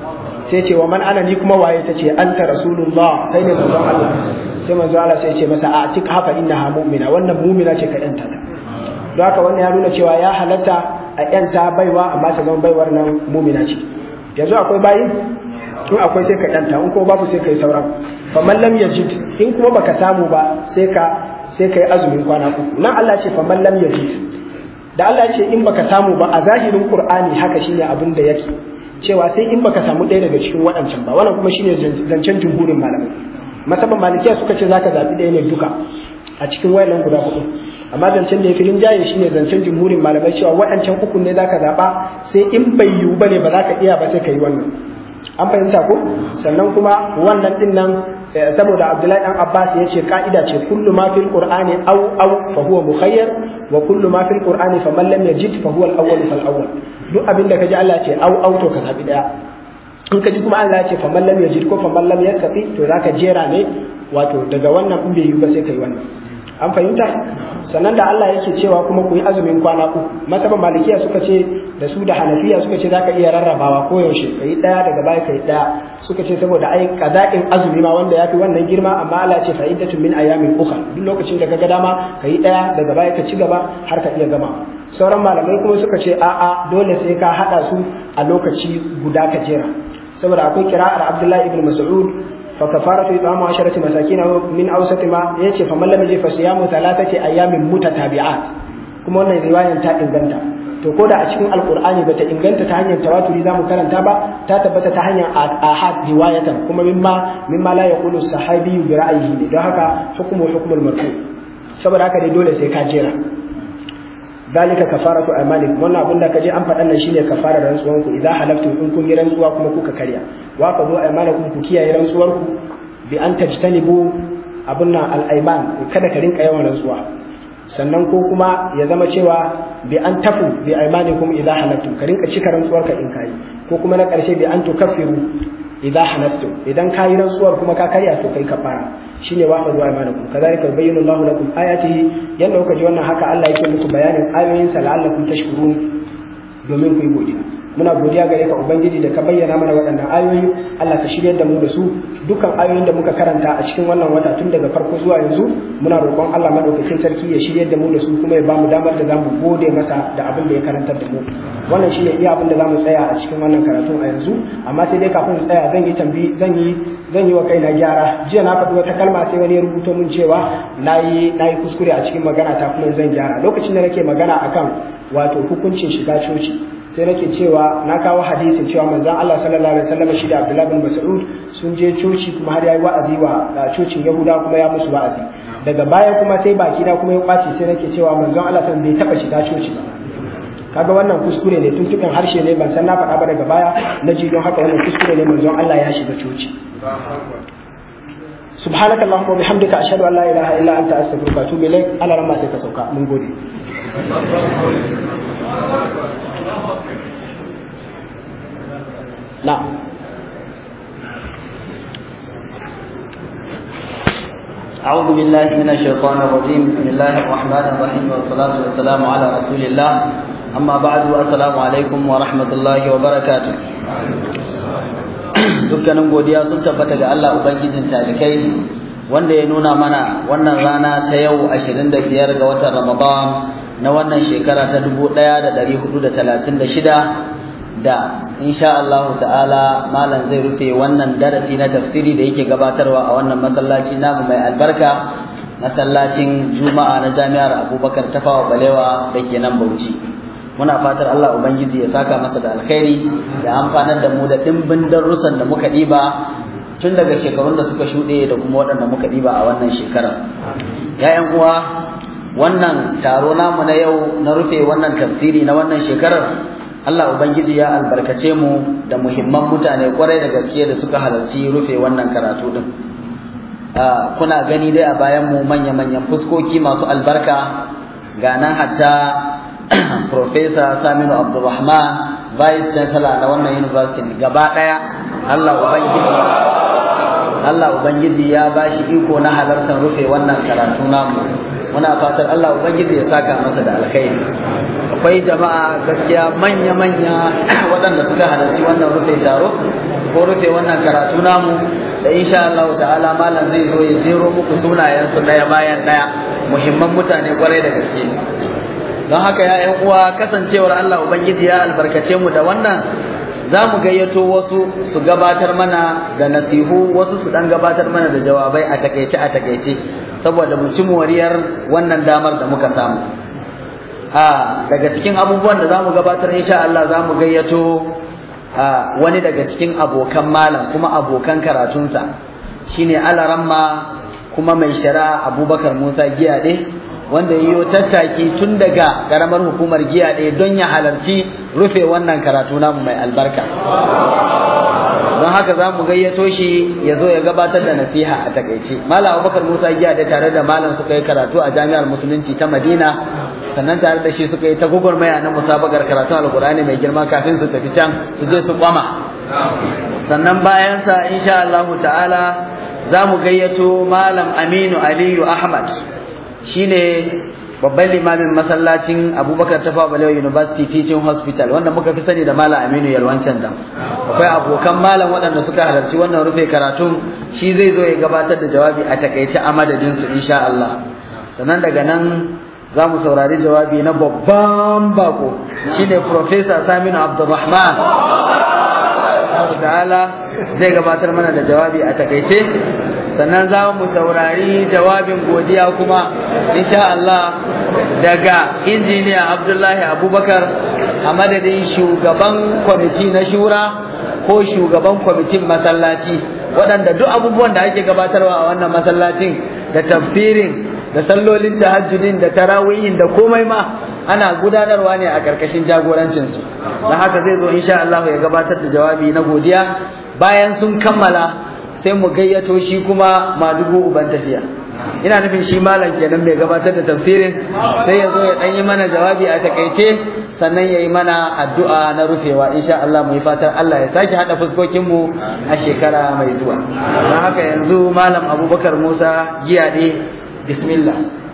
sai ce wa man ana ni kuma waye ta ce anta rasulullah kai ne manzon Allah sai manzon Allah sai ce masa a tik hafa innaha mu'mina wannan mu'mina ce ka yanta ta don haka wannan ya nuna cewa ya halatta a yanta baiwa amma ta zama baiwar nan mu'mina ce yanzu akwai bayi in akwai sai ka yanta in kuma babu sai kai sauran faman lam yajid in kuma baka samu ba sai ka sai kai azumin kwana uku nan Allah ce faman lam yajid da Allah ya ce in baka samu ba a zahirin Qur'ani haka shine abin da yake cewa sai in baka samu ɗaya daga cikin waɗancan ba wannan kuma shine zancen jumhurin malamai masaban malikiya suka ce zaka zabi ɗaya ne duka a cikin wayannan guda hudu amma zancen da ya filin jaye shine zancen jumhurin malamai cewa waɗancan uku ne zaka zaba sai in bai yiwu bane ba zaka iya ba sai ka yi wannan an fahimta ko sannan kuma wannan din nan saboda Abdullahi dan Abbas ya ce ka'ida ce kullu ma fil qur'ani aw aw fa huwa mukhayyar wa kullu ma fil qur'ani faman lam yajid fa huwa al-awwal fal awwal duk abin da kaji Allah ce au au to ka zabi daya in kaji kuma Allah ya ce faman lam yajid ko faman lam yastati to zaka jera ne wato daga wannan in bai yi ba sai kai wannan an fahimta sannan da Allah yake cewa kuma ku yi azumin kwana uku masaban malikiya suka ce da su da hanafiya suka ce zaka iya rarrabawa ko yaushe kai daya daga baya kai daya suka ce saboda ai qada'in azumi ma wanda yafi wannan girma amma Allah ya ce fa'idatun min ayamin ukhra duk lokacin da kaga dama kai daya daga baya ka ci gaba har ka iya gama sauran malamai kuma suka ce a'a dole sai ka hada su a lokaci guda ka jera saboda akwai kira'ar Abdullahi ibn Mas'ud fa kafaratu it'amu asharati masakin min awsati ma yace fa man lam yajid fa siyamu thalathati ayamin mutatabi'at kuma wannan riwayan ta inganta to ko da a cikin alqur'ani bata inganta ta hanyar tawaturi zamu karanta ba ta tabbata ta hanyar ahad riwayatan kuma mimma mimma la yaqulu sahabi bi ra'yihi ne don haka hukmu hukmul marfu saboda haka dai dole sai ka jera dalika kafaratu aymanikum wannan abin da kaje an faɗan nan shine kafarar rantsuwan ku idan halaftum in kun yi rantsuwa kuma kuka karya wa fa zo aymanakum ku kiyaye rantsuwar ku bi an tajtanibu abun nan al-ayman kada ka rinka yawan rantsuwa sannan ko kuma ya zama cewa bi an tafu bi aymanikum idan halaftum ka rinka cika rantsuwar ka in kai ko kuma na ƙarshe bi an tukaffiru idan hanastu idan ka yi rantsuwar kuma ka karya to kai kafara shine wa fa zuwa imanakum kadhalika yubayyinu Allahu lakum ayatihi yanda kuka ji wannan haka Allah yake muku bayanin ayoyin sa la'allakum tashkurun domin ku yi godiya muna godiya gare ka ubangiji da ka bayyana mana waɗannan ayoyi Allah ka shiryar da mu da su dukkan ayoyin da muka karanta a cikin wannan wata tun daga farko zuwa yanzu muna roƙon Allah madaukakin sarki ya shiryar da mu da su kuma ya bamu damar da zamu gode masa da abin da ya karantar da mu wannan shine iya abin da zamu tsaya a cikin wannan karatun a yanzu amma sai dai kafin tsaya zan yi tambi zan yi zan yi wa kaina gyara jiya na faɗi wata kalma sai wani ya rubuto min cewa nayi nayi kuskure a cikin magana ta kuma zan gyara lokacin da nake magana akan wato hukuncin shiga coci sai nake cewa na kawo hadisin cewa manzon Allah sallallahu alaihi wasallam shi da Abdullah bin Mas'ud sun je coci kuma har yayi wa'azi wa cocin Yahuda kuma ya musu wa'azi daga baya kuma sai baki na kuma ya kwace sai nake cewa manzon Allah sallallahu bai taba shiga coci ba kaga wannan kuskure ne tuntuɓin harshe ne ban san na faɗa ba daga baya na ji don haka wannan kuskure ne manzon Allah ya shiga coci سبحانك اللهم وبحمدك أشهد أن لا إله إلا أنت أستغفرك وأتوب إليك على رمى سيكسوكا من قولي نعم أعوذ بالله من الشيطان الرجيم بسم الله الرحمن الرحيم والصلاة والسلام على رسول الله أما بعد السلام عليكم ورحمة الله وبركاته dukkanin godiya sun tabbata ga Allah Ubangijin talikai wanda ya nuna mana wannan rana ta yau 25 ga watan Ramadan na wannan shekara ta 1436 da insha Allah ta'ala malam zai rufe wannan darasi na tafsiri da yake gabatarwa a wannan masallaci namu mai albarka masallacin juma'a na jami'ar abubakar tafawa balewa da ke nan bauchi muna fatar allah ubangiji ya saka masa da alkhairi da amfanar da mu da ɗimbin darussan da muka ɗiba tun daga shekarun da suka shuɗe da kuma waɗanda muka ɗiba a wannan shekarar ya'yan uwa wannan taro namu na yau na rufe wannan tafsiri na wannan shekarar Allah Ubangiji ya albarkace mu da muhimman mutane kwarai da gaske da suka halarci rufe wannan karatu din kuna gani dai a bayan mu manya-manyan fuskoki masu albarka ga nan hatta Professor Saminu Abdulrahman Vice Chancellor na wannan university gaba ɗaya Allah Ubangiji Allah Ubangiji ya ba shi iko na halartar rufe wannan karatu namu muna fatar Allah Ubangiji ya saka masa da alkhairi akwai jama'a gaskiya manya-manya waɗanda suka halarci wannan rufe taro ko rufe wannan karatu namu da insha Allah ta'ala malam zai zo ya jero muku sunayensu ɗaya bayan ɗaya muhimman mutane kwarai da gaske don haka ya ƴan uwa kasancewar Allah Ubangiji ya albarkace mu da wannan za mu gayyato wasu su gabatar mana da nasihu wasu su dan gabatar mana da jawabai a takaice a takaice saboda mu ci moriyar wannan damar da muka samu a daga cikin abubuwan da za mu gabatar insha Allah za mu gayyato wani daga cikin abokan malam kuma abokan karatunsa shine alaramma kuma mai shari'a abubakar musa giyade wanda ya yi tattaki tun daga karamar hukumar giya ɗaya don ya halarci rufe wannan karatu namu mai albarka don haka za mu gayyato shi ya zo ya gabatar da nasiha a takaice malam abubakar musa giya da tare da malam suka yi karatu a jami'ar musulunci ta madina sannan tare da shi suka yi ta gugurmaya na musabakar karatun alkur'ani mai girma kafin su tafi can su je su kwama sannan bayansa insha Allah ta'ala za mu gayyato malam aminu aliyu ahmad shine babban limamin masallacin abubakar tafa balewa university teaching hospital wanda muka fi sani da malam aminu yalwancan dam akwai abokan malam waɗanda suka halarci wannan rufe karatun shi zai zo ya gabatar da jawabi a takaice a madadinsu insha Allah sannan daga nan za mu saurari jawabi na babban bako shine professor saminu abdulrahman ta'ala zai gabatar mana da jawabi a takaice sannan za mu saurari jawabin godiya kuma insha Allah daga injiniya Abdullahi Abubakar a madadin shugaban kwamiti na shura ko shugaban kwamitin masallaci waɗanda duk abubuwan da ake gabatarwa a wannan masallacin da tafsirin da sallolin tahajjudin da tarawihin da komai ma ana gudanarwa ne a ƙarƙashin jagorancinsu don haka zai zo insha Allah ya gabatar da jawabi na godiya bayan sun kammala sai mu gayyato shi kuma madugu uban tafiya ina nufin shi malam kenan mai gabatar da tafsirin sai ya zo ya dan yi mana jawabi a takaice sannan ya yi mana addu'a na rufewa insha Allah mu yi fatan Allah ya sake hada fuskokin mu a shekara mai zuwa don haka yanzu malam Abubakar Musa giyade bismillah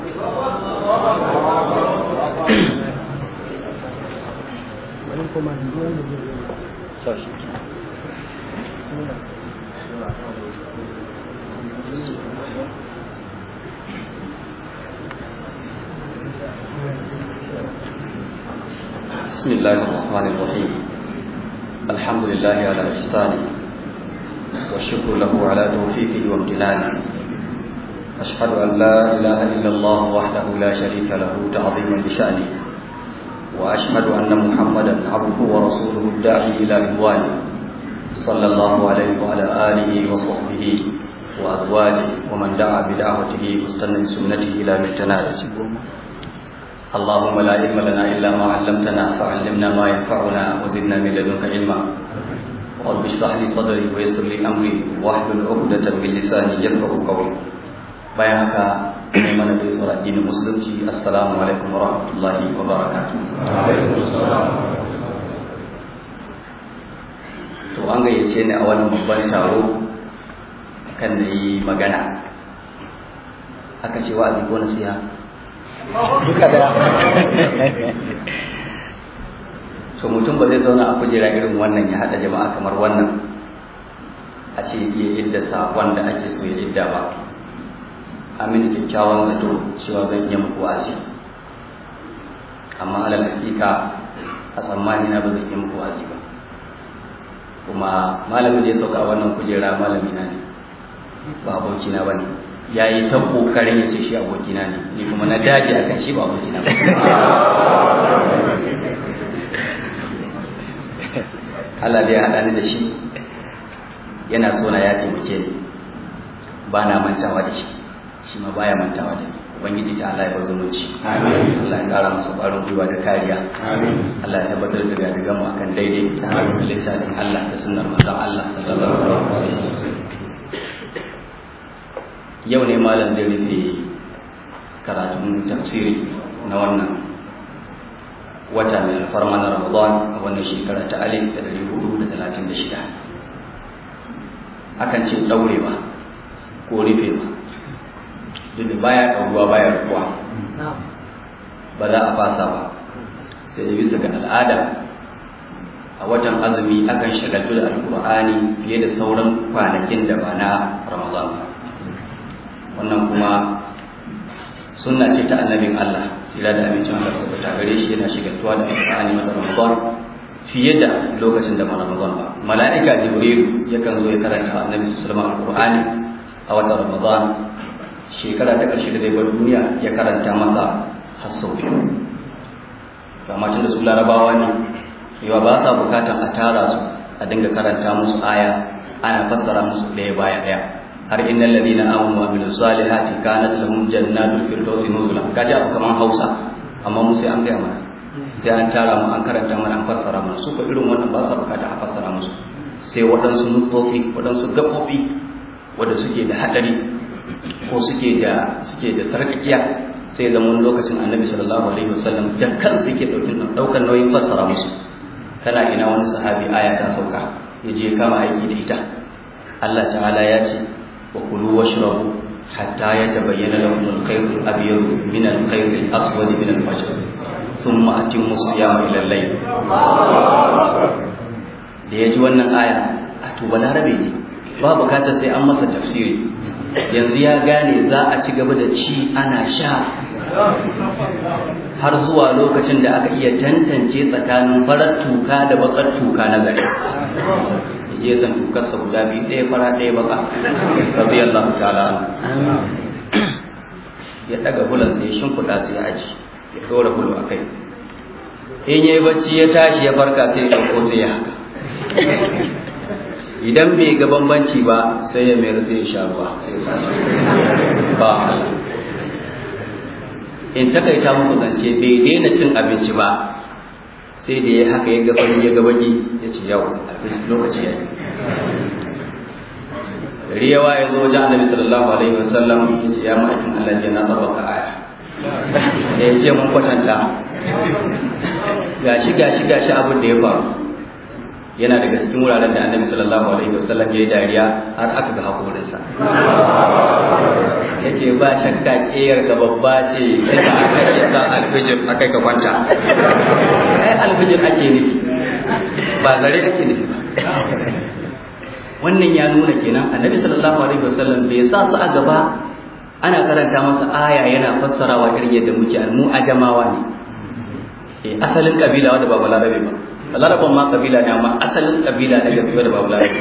بسم الله الرحمن الرحيم الحمد لله على إحسانه والشكر له على توفيقه وامتنانه أشهد أن لا إله إلا الله وحده لا شريك له تعظيما لشأنه وأشهد أن محمدا عبده ورسوله الداعي إلى رضوانه صلى الله عليه وعلى آله وصحبه وأزواجه ومن دعا بدعوته واستنى بسنته إلى مجتناه اللهم لا علم لنا إلا ما علمتنا فعلمنا ما ينفعنا وزدنا من لدنك علما رب اشرح لي صدري ويسر لي أمري واحلل عقدة من لساني يفقه قولي bayan haka mai mana gaisuwar addinin musulunci assalamu alaikum wa rahmatullahi wa barakatuh to an gayyace ni a wannan babban taro kan da yi magana aka ce wa'azi ko nasiha duka da so mutum ba zai zauna a kujera irin wannan ya haɗa jama'a kamar wannan a ce iya idda sakon da ake so ya idda ba amin kyakkyawan zato cewa zan iya muku wasi amma alal hakika a tsammani na ba zan iya muku wasi ba kuma malamin da ya sauka a wannan kujera malami na ne ba aboki na bane ya yi ta kokarin ya ce shi abokina ne ni kuma na daji a kan shi ba abokina ba Allah da ya haɗa ni da shi yana so na ya taimake ni ba na mantawa da shi shi ma baya mantawa da ni ubangiji ta Allah ya bar zumunci Allah ya kara masa ƙwarin gwiwa da kariya Allah ya tabbatar da gadigan mu akan daidai ta hanyar littafin Allah da sunnar manzon Allah sallallahu alaihi wasallam yau ne malam zai rufe karatun tafsiri na wannan wata mai alfarma na Ramadan a wannan shekara ta alif da dari hudu da talatin da shida akan ce ɗaurewa ko rufewa duk da baya ɗauruwa baya rukuwa ba za a fasa ba sai da bisa ga al'ada a watan azumi akan shagaltu da alkur'ani fiye da sauran kwanakin da ba na ramadan ba wannan kuma sunna ce ta annabin Allah tsira da amincin Allah su ta gare shi yana shagaltuwa da alkur'ani wata ramadan fiye da lokacin da ba ramadan ba mala'ika jibril yakan zo ya karanta annabi sallallahu alaihi alkur'ani a watan ramadan shekara ta ƙarshe da zai bar duniya ya karanta masa har sau biyu amma tun da su larabawa ne yawa ba sa bukatan a tara su a dinga karanta musu aya ana fassara musu ɗaya baya ɗaya har innal ladina amanu wa amilus salihati kanat lahum jannatul firdausi nuzula kaji abu kaman Hausa amma mu sai an gaya mana sai an tara mu an karanta mana an fassara mana su ko irin wannan ba sa bukata a fassara musu sai waɗansu nufofi waɗansu gaɓoɓi wanda suke da haɗari ko suke da suke da sarkakiya sai zama lokacin annabi sallallahu alaihi wasallam da kansa yake daukin daukar nauyin fassara musu kana ina wani sahabi aya ta sauka ya je kama aiki da ita Allah ta'ala ya ce wa kulu washrabu hatta yatabayyana lakum al-khayt al-abyad min al-khayt al-aswad min al-fajr thumma atimmu siyama ila al-layl da ya ji wannan aya a to balarabe ne ba bukatar sai an masa tafsiri yanzu ya gane za a ci gaba da ci ana sha har zuwa lokacin da aka iya tantance tsakanin farar tuka da bakar tuka na gari je san tukarsa guda biyu ɗaya fara ɗaya baka rabi Allah ta'ala ya daga bulansa ya shimfiɗa su ya aji ya ɗora bulu a kai in yayi bacci ya tashi ya farka sai ya ɗauko sai ya haka idan bai ga bambanci ba sai ya mayar sai ya sha ruwa sai ya ba Allah in takaita muku zance bai daina cin abinci ba sai da ya haka ya ga fari ya ga baki ya ce yau lokaci ya yi gari yawa ya zo wajen annabi sallallahu alaihi wasallam ya ce ya ma'aikin Allah ya na tsabaka aya ya ce mun kwatanta gashi gashi gashi abin da ya faru yana daga cikin wuraren da annabi sallallahu alaihi wasallam ya yi dariya har aka ga hakorinsa ya ce ba shakka ƙiyar ga babba ce ita aka ke sa alfijir aka ka kwanta ai alfijir ake nufi ba zare ake nufi ba wannan ya nuna kenan annabi sallallahu alaihi wasallam bai sa su a gaba ana karanta masa aya yana fassarawa irin yadda muke mu ajamawa ne asalin kabila wanda ba balarabe ba laraban ma kabila ne amma asalin kabila na gaskiya da babu larabi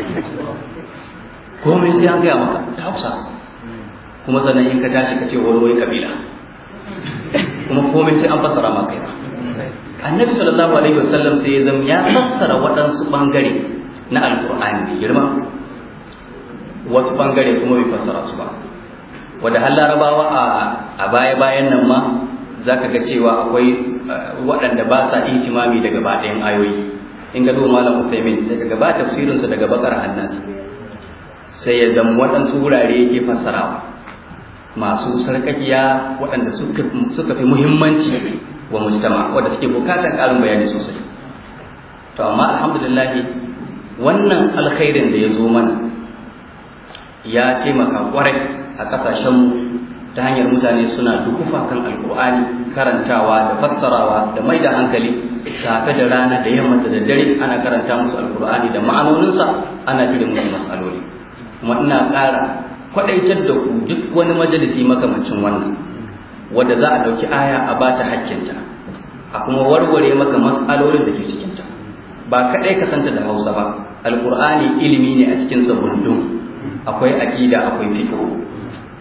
komai sai an gaya maka da hausa kuma sannan in ka tashi ka ce wani wai kabila kuma komai sai an fassara maka yana annabi sallallahu alaihi wasallam sai ya zama ya fassara waɗansu ɓangare na alkur'ani mai girma wasu ɓangare kuma bai fassara su ba wanda har larabawa a baya-bayan nan ma za ka ga cewa akwai waɗanda ba sa ihtimami daga baɗayan ayoyi in ga malam Uthaymin sai kaga ba tafsirinsa daga bakar hannansa sai ya zama waɗansu wurare yake fassarawa masu sarkakiya waɗanda suka fi muhimmanci wa mujtama wanda suke bukatar ƙarin bayani sosai to amma alhamdulillah wannan alkhairin da ya zo mana ya taimaka kwarai a ƙasashenmu ta hanyar mutane suna dukufa kan alkur'ani karantawa da fassarawa da mai da hankali safe da rana da yamma da daddare ana karanta musu alkur'ani da ma'anoninsa ana cire musu matsaloli kuma ina ƙara kwaɗaitar da ku duk wani majalisi makamancin wannan wadda za a ɗauki aya a ba ta hakkinta a kuma warware maka matsalolin da ke cikinta ba kaɗai ka santa da hausa ba alkur'ani ilimi ne a cikin sabundun akwai aƙida akwai fiqh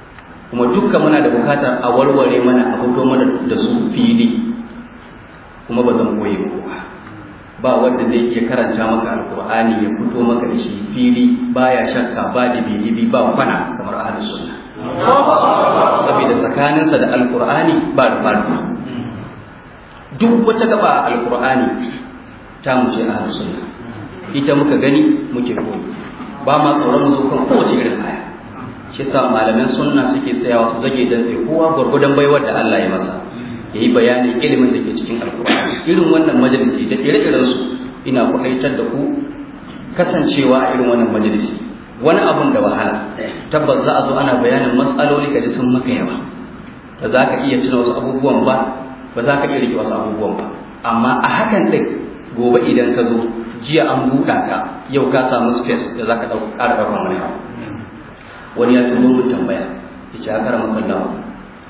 kuma dukka muna da bukatar a warware mana a fito mana da su fili kuma ba zan koye ba ba wanda zai iya karanta maka alkur'ani ya fito maka da shi fili baya shakka ba dibi ba kwana kamar ahlus sunna saboda tsakaninsa da alkur'ani ba da farko duk wata gaba alkur'ani ta mu ce ahlus sunna ita muka gani muke koyi ba ma tsoron mu zo kan kowace irin aya shi sa malaman sunna suke tsayawa su zage dan sai kowa gwargwadon baiwar da Allah ya masa yayi bayanin ilimin da ke cikin alkur'ani irin wannan majalisi da ire-iren su ina kwaɗaitar da ku kasancewa a irin wannan majalisi wani abun da wahala tabbas za a zo ana bayanin matsaloli ka ji sun maka yawa ba za ka iya tuna wasu abubuwan ba ba za ka iya rike wasu abubuwan ba amma a hakan ɗin gobe idan ka zo jiya an buɗa ka yau ka samu space da za ka ƙara ɗaukar wani abu wani ya turo mun tambaya ya ce aka rama kallon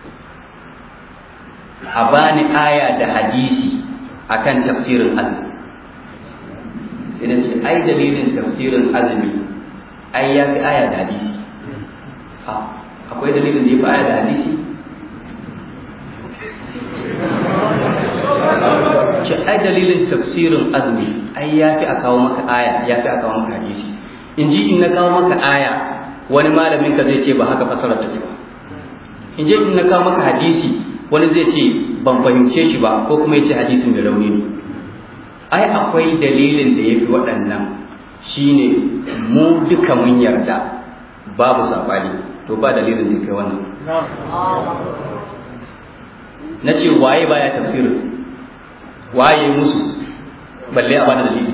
a bani aya da hadisi akan tafsirin azumi sai na ce ai dalilin tafsirin azumi ai ya fi aya da hadisi akwai dalilin da ya fi aya da hadisi ce ai dalilin tafsirin azumi ai ya fi a kawo maka aya ya fi a kawo maka hadisi in ji in na kawo maka aya wani malamin ka zai ce ba haka fasarar take ba in je in na kawo maka hadisi wani zai ce ban fahimce shi ba ko kuma ya ce hadisin mai rauni ne ai akwai dalilin da ya fi waɗannan shine mu duka mun yarda babu sabani to ba dalilin da kai wannan na ce waye baya tafsirin waye musu balle a bada dalili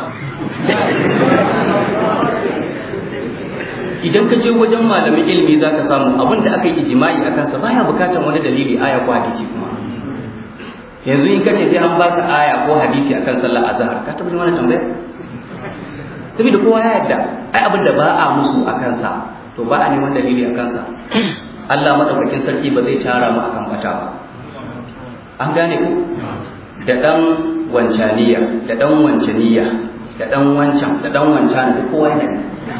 idan ka je wajen malamin ilimi za ka samu abin da aka yi ijimai a kansa baya bukatar wani dalili aya ko hadisi kuma yanzu in kace sai an baka aya ko hadisi akan sallar azhar ka tabbata mana tambaya saboda kowa ya yarda ai abin da ba a musu a kansa to ba a neman dalili a kansa Allah madaukakin sarki ba zai tara mu akan bata ba an gane ku da dan wancaniya da dan wancaniya da dan wancan da dan wancan da kowa ne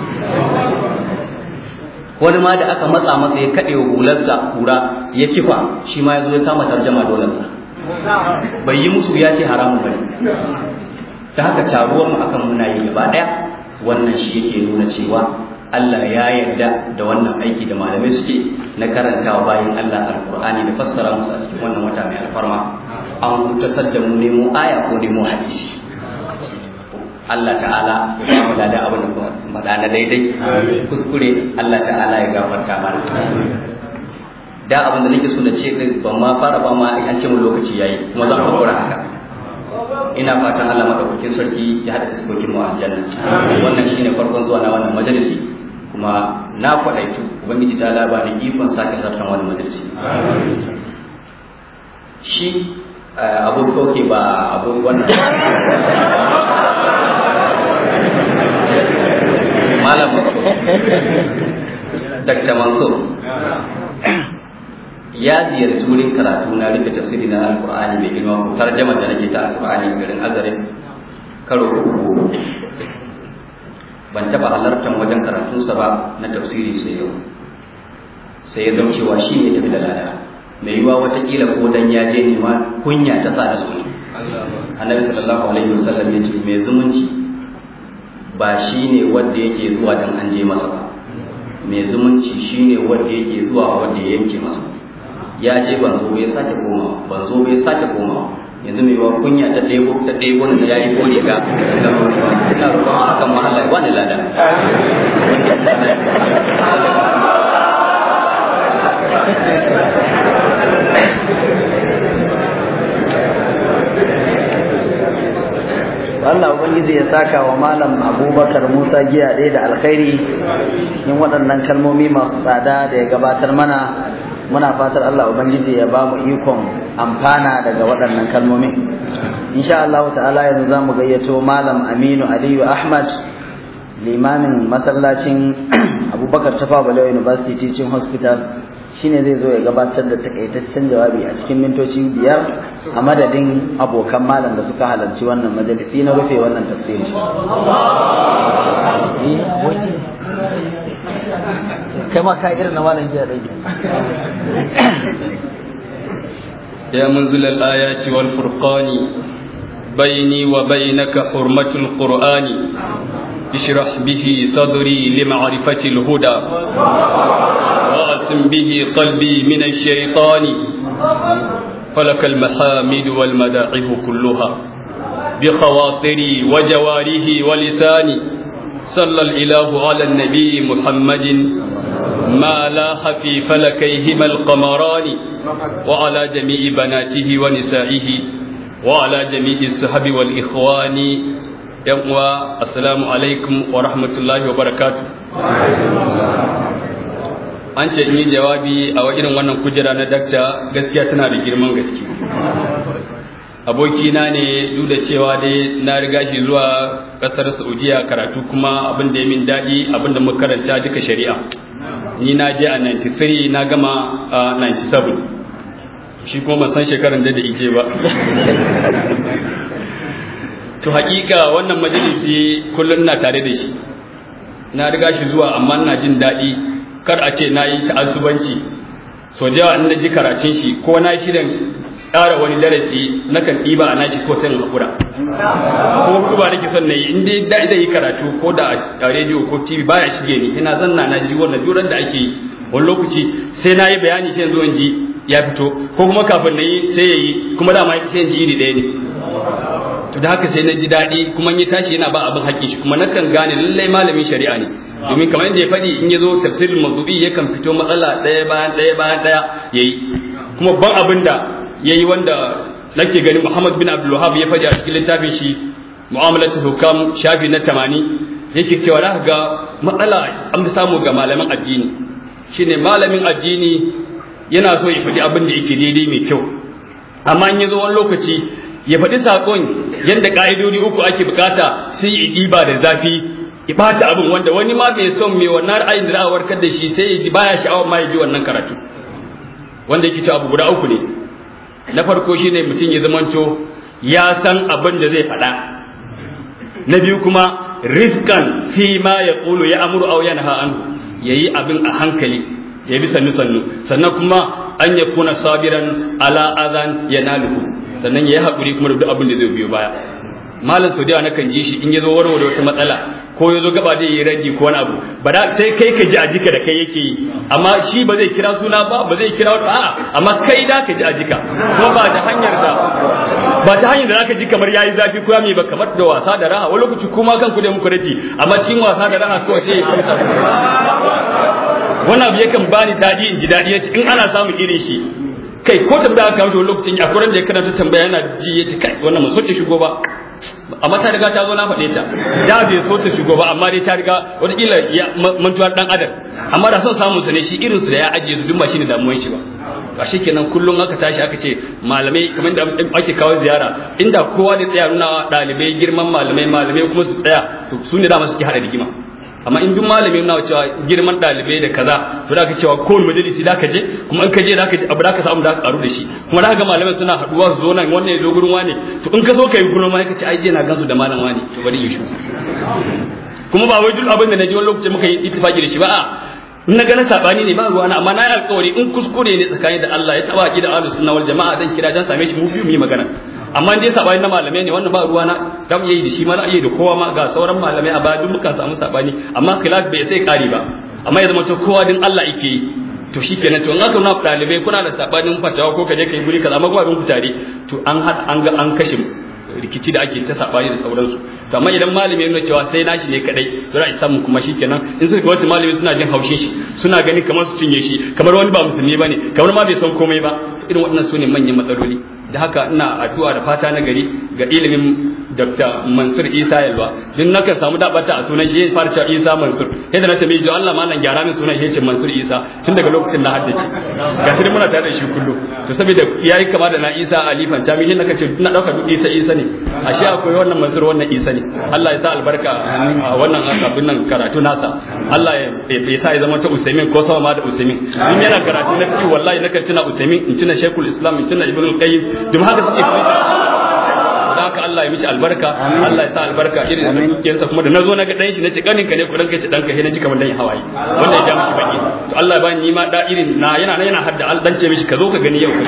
wani ma da aka matsa masa ya kaɗe hularsa kura ya kifa shi ma ya zo ya kama tarjama dolarsa bai yi musu ya ce haramun bane ta haka taruwar mu akan muna yi gaba ɗaya wannan shi yake nuna cewa Allah ya yarda da wannan aiki da malamai suke na karantawa bayan Allah alkur'ani da fassara musu a cikin wannan wata mai alfarma an hutasar da mu nemo aya ko nemo hadisi Allah ta'ala ya ba mu da abin da faɗa na daidai kuskure Allah ta'ala ya gafarta mana da abin da nake so na ce ban ma fara ba ma an ce mu lokaci yayi kuma zan hakura haka ina fatan Allah madaukakin sarki ya hada fuskokin mu aljanna wannan shine farkon zuwa na wannan majalisi kuma na kwadaitu ubangiji ta labari ikon sake zartan wannan majalisi shi abu koke ba abu wannan malam mansur dr mansur ya ziyarci wurin karatu na rufe tafsiri na alkur'ani mai girma ko tarjama da nake ta alkur'ani garin azarin karo uku ban taba halartar wajen karatunsa ba na tafsiri sai yau sai ya daucewa shi ne tafi da lada mai yiwa watakila ko dan ya je nema kunya ta sa da zuwa annabi sallallahu alaihi wasallam ya ce mai zumunci ba shi ne wanda yake zuwa dan an je masa ba mai zumunci shi ne wanda yake zuwa wanda ya yanke masa ya je ban zo bai sake komawa ban zo bai sake komawa yanzu mai wa kunya ta ɗebo ta ɗebo da ya yi kore ga da rorewa ina roƙon a kan mahalla ya bani lada Allah Ubangiji ya saka wa Malam Abubakar Musa giya ɗaya da alkhairi cikin waɗannan kalmomi masu tsada da ya gabatar mana muna fatar Allah Ubangiji ya ba mu ikon amfana daga waɗannan kalmomin insha Allah ta'ala yanzu za mu gayyato Malam Aminu Aliyu Ahmad limamin masallacin Abubakar Tafa Balewa University Teaching Hospital shine zai zo ya gabatar da takaitaccen jawabi a cikin mintoci biyar a madadin abokan malam da suka halarci wannan majalisi na rufe wannan tafsiri kai ma ka irin na malam jiya dai يا منزل الآيات والفرقان بيني وبينك حرمة القرآن اشرح به صدري لمعرفة الهدى وأسم به قلبي من الشيطان فلك المحامد والمداعب كلها بخواطري وجواره ولساني صلى الإله على النبي محمد ما لاح في فلكيهما القمران وعلى جميع بناته ونسائه وعلى جميع الصحب والإخوان يقوى السلام عليكم ورحمة الله وبركاته an ce in yi jawabi a irin wannan kujera na dakta gaskiya tana da girman gaske abokina ne duk da cewa dai na riga shi zuwa kasar saudiya karatu kuma abin da ya min daɗi abin da muka karanta duka shari'a ni na je a 93 na gama a 97 shi kuma ban san shekaran da da ije ba to hakika wannan majalisi kullum na tare da shi na riga shi zuwa amma na jin daɗi kar a ce na yi ta'assubanci so da yawa in na ji karatun shi ko na shirin tsara wani darasi nakan ɗiba a nashi ko sai hakura ko kuma nake son na yi in dai da zai yi karatu ko da a rediyo ko tv baya shige ni ina zanna na ji wannan duran da ake yi wani lokaci sai na yi bayani sai yanzu in ji ya fito ko kuma kafin na yi sai ya yi kuma dama sai in ji iri ɗaya ne to da haka sai na ji daɗi kuma in ya tashi yana ba abin haƙƙi shi kuma nakan gane lallai malamin shari'a ne domin kamar yadda ya faɗi in ya zo tafsirin mazubi yakan fito matsala ɗaya bayan ɗaya bayan ɗaya ya yi kuma ban abin da ya yi wanda nake gani Muhammad bin Abdul Wahab ya faɗi a cikin littafin shi mu'amalatul hukam shafi na 80 yake cewa za ga matsala an fi samu ga malaman addini shine malamin addini yana so ya faɗi abin da yake daidai mai kyau amma in ya zo wani lokaci ya faɗi saƙon yadda ƙa'idodi uku ake bukata sai ya ɗiba da zafi ya ɓata abin wanda wani ma bai son mai wannan ra'ayin da za a warkar da shi sai ya ji baya sha'awar ma ya ji wannan karatu wanda yake cewa abu guda uku ne na farko shine mutum ya zamanto ya san abin da zai faɗa na biyu kuma rifkan fi ma ya ƙulu ya amuru au yanha anhu yayi abin a hankali ya bi sannu sannu sannan kuma an ya kuna sabiran ala azan yanaluhu sannan ya yi haƙuri kuma da duk abin da zai biyo baya malam sau da nakan ji shi in ya zo warware wata matsala ko ya zo gaba da yi raji ko wani abu ba da sai kai ka ji a jika da kai yake yi amma shi ba zai kira suna ba ba zai kira wata a'a amma kai da ka ji a jika kuma ba da hanyar da ba ta hanyar da zaka ji kamar yayi zafi ko ya mai ba kamar da wasa da raha wani lokaci kuma kan ku da muku raji amma cikin wasa da raha kawai sai ya kamsa wannan abu yakan bani daɗi in ji daɗi yace in ana samun irin shi kai ko tambaya aka kawo lokacin a kuran da ya karanta tambaya yana ji yace kai wannan mu soke shigo ba amma ta riga ta zo na faɗe ta da bai so ta shigo ba amma dai ta riga wataƙila ya mantuwar ɗan adam amma da son samun sa ne shi irin su da ya ajiye su duk ba shine damuwar shi ba a shi kenan kullum aka tashi aka ce malamai kamar da ake kawo ziyara inda kowa da tsaya nuna ɗalibai girman malamai malamai kuma su tsaya to su ne dama suke haɗa rigima amma in duk malami yana cewa girman ɗalibai da kaza to da ka cewa kowane majalisi da ka je kuma in ka je da ka abu da ka samu da ka karu da shi kuma da ka ga malamai suna haɗuwa su zo nan wannan ya zo gurin wani to in ka zo ka yi gurin wani ka ce ai je na gansu da malam wani to bari yi shi kuma ba wai duk abin da na ji wani lokaci muka yi ittifaki da shi ba a na ganin sabani ne ba ruwa na amma na yi alkawari in kuskure ne tsakani da Allah ya taba ki da ahlus sunna wal jama'a dan kira dan same shi mu biyu mu yi magana amma dai sabani na malamai ne wannan ba ruwa na dan yayi da shi ma za yi da kowa ma ga sauran malamai a baya duk muka samu sabani amma khilaf bai sai kari ba amma ya zama to kowa din Allah yake yi to shikenan to in aka nuna dalibai kuna da sabanin fatawa ko kaje kai guri kaza amma ko abin ku tare to an an ga an kashe rikici da ake ta sabani da sauransu to amma idan malami ya nuna cewa sai nashi ne kadai to za a samu kuma shikenan in suka wata malami suna jin haushin shi suna gani kamar su cinye shi kamar wani ba musulmi bane kamar ma bai san komai ba irin waɗannan su ne manyan matsaloli da haka ina addu'a da fata na gari ga ilimin Dr. Mansur Isa Yalwa din nakan samu dabata a sunan shi ya fara cewa Isa Mansur yadda na tambaye ji Allah malam gyara min sunan shi Mansur Isa tun daga lokacin na haddace gashi dai muna tare da shi kullu to saboda yayi kama da na Isa Alifan ta mihin naka ce na dauka duk Isa Isa ne ashe akwai wannan Mansur wannan Isa ne Allah ya sa albarka a wannan abin nan karatu nasa Allah ya sa ya zama ta Usaimin ko sama ma da Usaimin in yana karatu na fi wallahi nakan tuna Usaimin in tuna Sheikhul Islam in tuna Ibn al-Qayyim duk haka suke fi da haka Allah ya mishi albarka Allah ya sa albarka irin da dukiyarsa kuma da nazo na ga dan shi nace kaninka ne ku ranka ce danka he na ji kamar dan hawaye wanda ya ja mishi baki to Allah ya bani ni ma da irin na yana yana hadda al dan ce mishi ka zo ka gani yau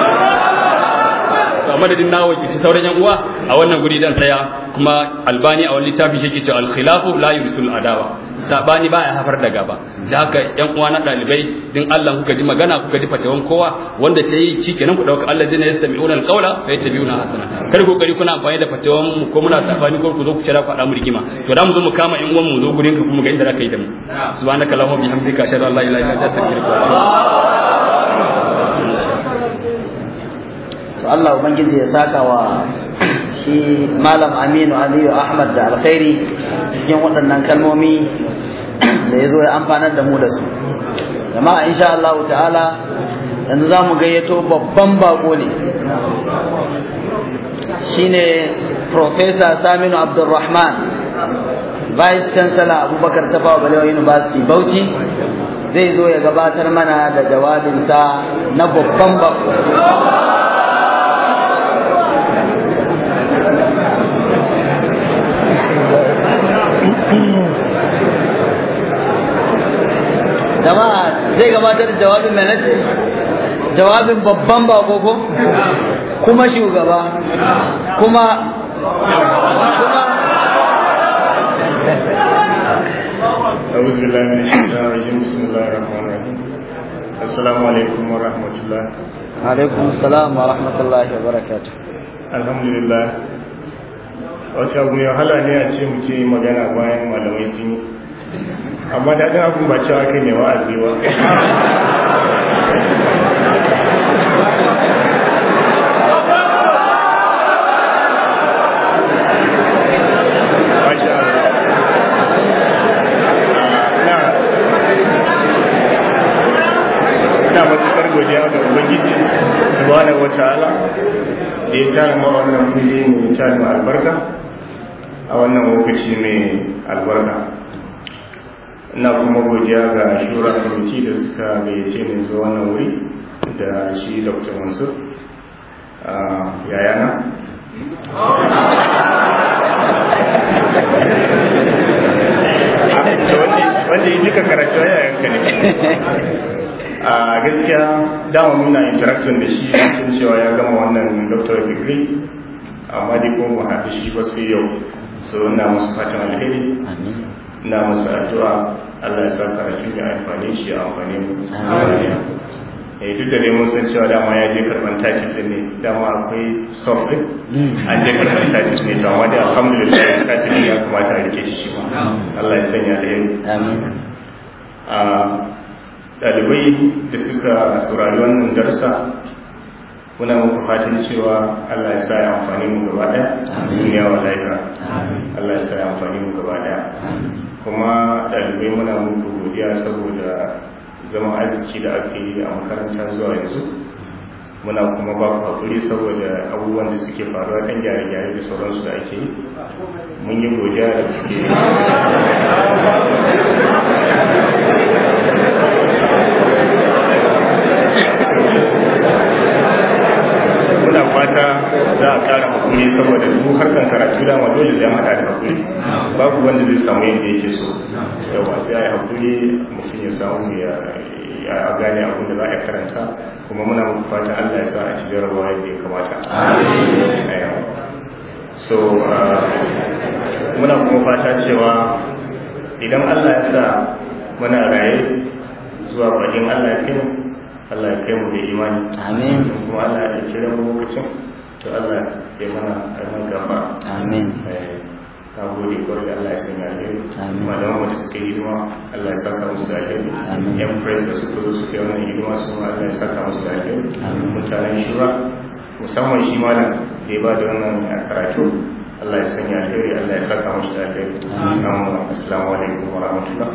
a madadin na wakilci sauran yan uwa a wannan guri dan tsaya kuma albani a wani littafi shi ke cewa al-khilafu la yursul adawa sabani baya hafar da gaba da haka yan uwa na dalibai din Allah kuka ji magana kuka ji fatawan kowa wanda ta yi shikenan ku dauka Allah zai yastami'una al-qawla fa yattabi'una hasana kar ku kokari kuna amfani da fatawan mu ko muna sabani ko ku zo ku kira ku mu rigima to da mu zo mu kama yan uwan mu zo gurin ka kuma ga inda zaka yi da mu subhanaka allahumma bihamdika ashhadu an la ilaha illa anta astaghfiruka wa atubu to Allah ubangiji ya saka wa shi malam Aminu Aliyu Ahmad da alkhairi cikin waɗannan kalmomi da ya zo ya amfanar da mu da su jama'a insha Allah ta'ala yanzu za mu gayyato babban bako ne shine Professor Saminu Abdulrahman Vice Chancellor Abubakar Tafawa Balewa University Bauchi zai zo ya gabatar mana da jawabinsa na babban bako jama'a zai gabatar da jawabin mai nace jawabin babban bako ko kuma shugaba kuma kuma أعوذ بالله من الشيطان الرجيم بسم الله الرحمن الرحيم السلام عليكم ورحمة الله alaikum salam wa rahmatullahi wa barakatuh الحمد لله wata abu mai wahala ne a ce mu ce magana bayan malamai sun yi amma daɗin abin ba cewa kai ne wa'azi ba Masha Allah. Na ina matuƙar godiya ga Ubangiji subhanahu wa ta'ala da ya tara ma wannan fili mai tara ma albarka a wannan lokaci mai albarka ina kuma godiya ga shura kwamiti da suka gayyace ni zuwa wannan wuri da shi dr mansur yayana wanda yi duka karatu yayanka ne a gaskiya dama muna interacting da shi sun cewa ya gama wannan doctor degree amma dai kuma ba haɗu shi ba sai yau so ina musu fatan alheri ina musu addu'a Allah ya sa karatun ya amfani shi ya amfani mu eh duk da dai mun san cewa dama ya je karban takin din ne dama akwai stop din an je karban takin ne to amma dai alhamdulillah takin ya kamata a rike shi ma Allah ya sanya alheri amin a ɗalibai da suka saurari wannan darsa muna muku fatan cewa Allah ya sa ya amfani mu gaba ɗaya duniya wa lahira Allah ya sa ya amfani mu gaba ɗaya kuma ɗalibai muna muku godiya saboda zaman arziki da aka yi a makaranta zuwa yanzu muna kuma ba ku hakuri saboda abubuwan da suke faruwa kan gyare-gyare da sauransu da ake yi mun yi godiya da kuke muna fata za a kara hakuri saboda duk harkar karatu dama dole zai hada da hakuri babu wanda zai samu yadda yake so yawa sai a yi hakuri mutum ya samu ya gane abin da za a karanta kuma muna muku fata Allah ya sa a ci jarabawa yadda ya kamata so muna kuma fata cewa idan Allah ya sa muna raye zuwa bakin Allah ya kai Allah ya kai mu da imani amin kuma Allah ya kira mu lokacin to Allah ya mana karman gafa amin na gode kwarai Allah ya sanya alheri Amin. malaman da suka yi hidima Allah ya saka musu da alheri Amin. yan press da suka zo suka yi wannan hidima su ma Allah ya saka musu da alheri Amin. mutanen shura musamman shi malam da ya ba da wannan karatu Allah ya sanya alheri Allah ya saka musu da alheri Amin. assalamu alaikum wa rahmatullah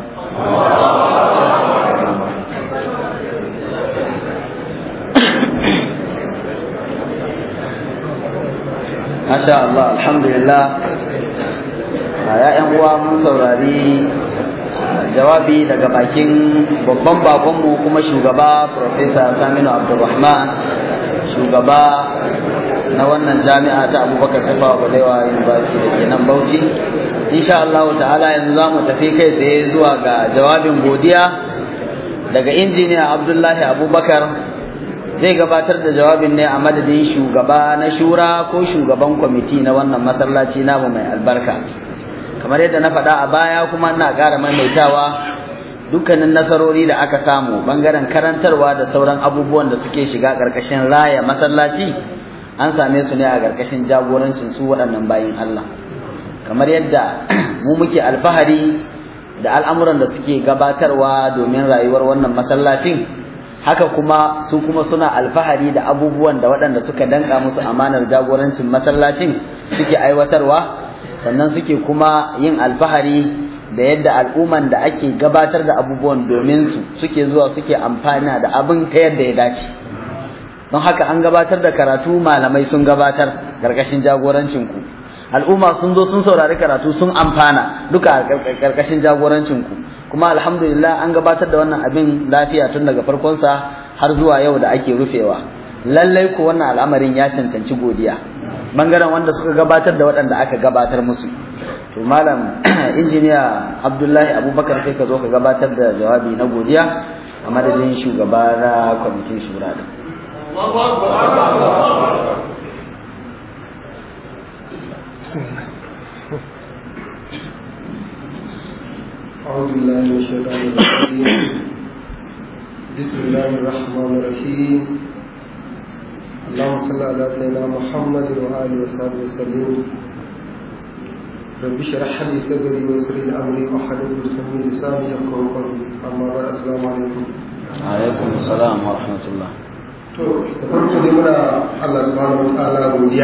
Masha Allah, alhamdulillah. A ‘ya'yan uwa mun saurari jawabi daga bakin babban bakonmu kuma shugaba Profesa Saminu Abdulrahman, shugaba na na wannan jami'a ta abubakar tafawa balewa university da ke nan bauchi insha Allah ta'ala yanzu za mu tafi kai tsaye zuwa ga jawabin godiya daga injiniya abdullahi abubakar zai gabatar da jawabin ne a madadin shugaba na shura ko shugaban kwamiti na wannan masallaci namu mai albarka kamar yadda na faɗa a baya kuma ina ƙara maimaitawa dukkanin nasarori da aka samu bangaren karantarwa da sauran abubuwan da suke shiga ƙarƙashin raya masallaci an same su ne a ƙarƙashin jagorancin su waɗannan bayin Allah kamar yadda mu muke alfahari da al'amuran da suke gabatarwa domin rayuwar wannan masallacin haka kuma su kuma suna alfahari da abubuwan da waɗanda suka danka musu amanar jagorancin masallacin suke aiwatarwa sannan suke kuma yin alfahari da yadda al'umman da ake gabatar da abubuwan domin su suke zuwa suke amfana da abin ta yadda ya dace don haka an gabatar da karatu malamai sun gabatar karkashin jagorancin ku al'umma sun zo sun saurari karatu sun amfana duka karkashin jagorancin ku kuma alhamdulillah an gabatar da wannan abin lafiya tun daga farkonsa har zuwa yau da ake rufewa lallai ku wannan al'amarin ya cancanci godiya bangaren wanda suka gabatar da waɗanda aka gabatar musu to malam injiniya abdullahi abubakar sai ka zo ka gabatar da jawabi na godiya a madadin shugaba na kwamitin shura da أعوذ بالله من الشيطان الرجيم بسم الله الرحمن الرحيم اللهم صل على سيدنا محمد وآله وصحبه وسلم رب اشرح لي صدري ويسر لي امري واحلل عقدة من لساني يفقهوا قولي اما بعد السلام عليكم alaikum salam wa rahmatullah to da farko dai muna Allah subhanahu wataala godiya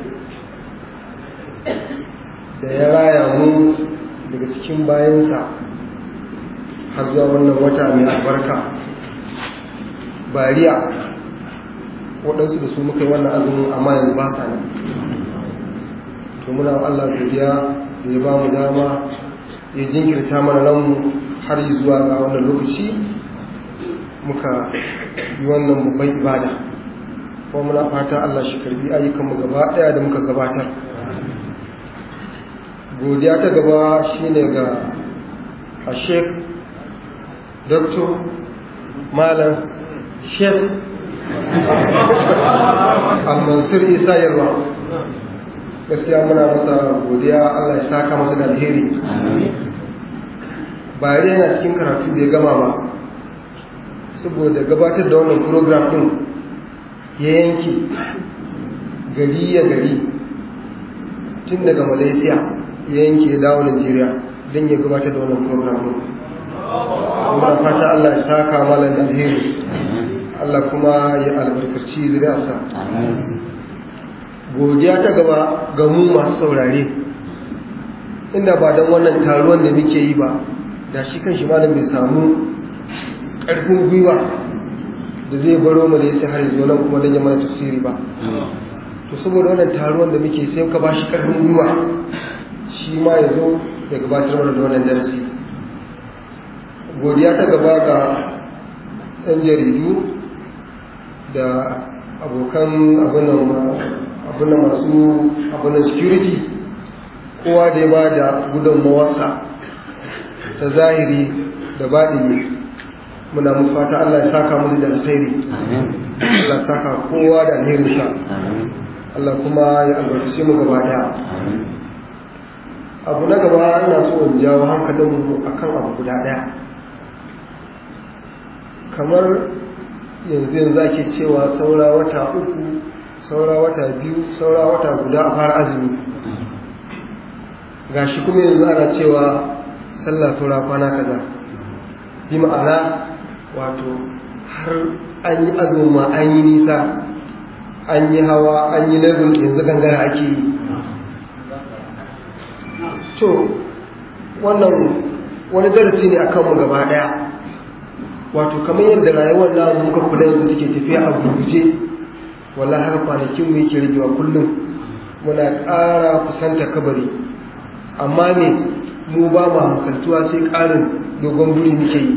da ya raya mu daga cikin bayansa har zuwa wannan wata mai albarka bariya waɗansu da su muka yi wannan azumin amma yanzu ba sa nan to muna Allah godiya da ya ba mu dama ya jinkirta mana ranmu har zuwa ga wannan lokaci muka yi wannan babban ibada kuma muna fata Allah shi karbi ayyukanmu gaba daya da muka gabatar godiya ta gaba shine ga a sheik dr malam sheik al-mansur isa yalwa gaskiya muna masa godiya Allah ya saka masa da alheri ba yana cikin karatu bai gama ba saboda gabatar da wannan program din ya yanki gari ya gari tun daga malaysia ya yanki ya dawo nigeria don ya gabatar da wannan program din kuma fata Allah ya saka malar da alheri Allah kuma ya albarkaci zuriyarsa godiya ta gaba ga mu masu saurare inda ba don wannan taruwan da muke yi ba da shi kan shi malam bai samu ƙarfin gwiwa da zai baro mu da ya sai har zuwa nan kuma don ya mana tafsiri ba to saboda wannan taruwan da muke sai ka ba shi ƙarfin gwiwa shi ma ya zo ya gabatar mana da wannan darasi godiya ta gaba ga 'yan jaridu da abokan abin da masu abin security kowa da ya ba da gudunmawarsa ta zahiri da baɗini muna musu fata Allah ya saka musu da alkhairi Allah ya saka kowa da alherinsa Allah kuma ya albarkace mu gaba daya abu na gaba ina so in jawo hankalinmu akan abu guda daya kamar yanzu yanzu ake cewa saura wata uku saura wata biyu saura wata guda a fara azumi gashi kuma yanzu ana cewa sallah saura kwana kaza bi ma'ana wato har an yi azumin ma an yi nisa an yi hawa an yi level yanzu gangara ake yi to wannan wani darasi ne akan mu gaba daya wato kamar yadda rayuwar na muka kula yanzu take tafiya a gurguje wallahi haka kwanakin mu yake ragewa kullum muna ƙara kusanta kabari amma ne mu ba mu hankaltuwa sai ƙarin dogon buri muke yi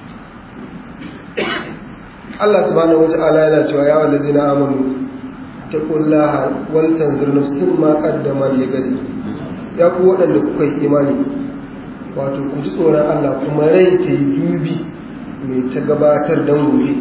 Allah subhanahu wata'ala yana cewa ya wallazina amanu ittaqullaha wal tanzur nafsin ma qaddamat ligadi ya ku waɗanda kuka yi imani wato ku ji tsoron Allah kuma rai ta yi dubi mai ta gabatar don gobe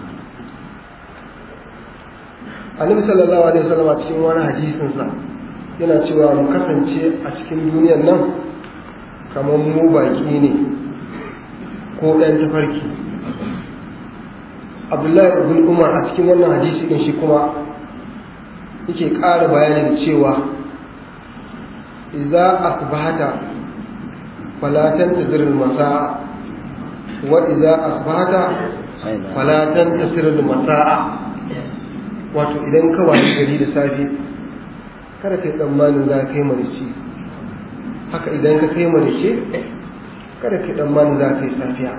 annabi sallallahu alaihi wasallam a cikin wani hadisinsa yana cewa mu kasance a cikin duniyar nan kamar mu baki ne ko ɗan tafarki abdullahi ibn umar a cikin wannan hadisi din shi kuma yake ƙara bayani da cewa idza asbahata fala tantazir al-masaa wa idza asbahata fala tantasir al-masaa wato idan ka wayi gari da safe kada kai tsammanin za ka kai marici haka idan ka kai marice kada kai tsammanin za ka yi safiya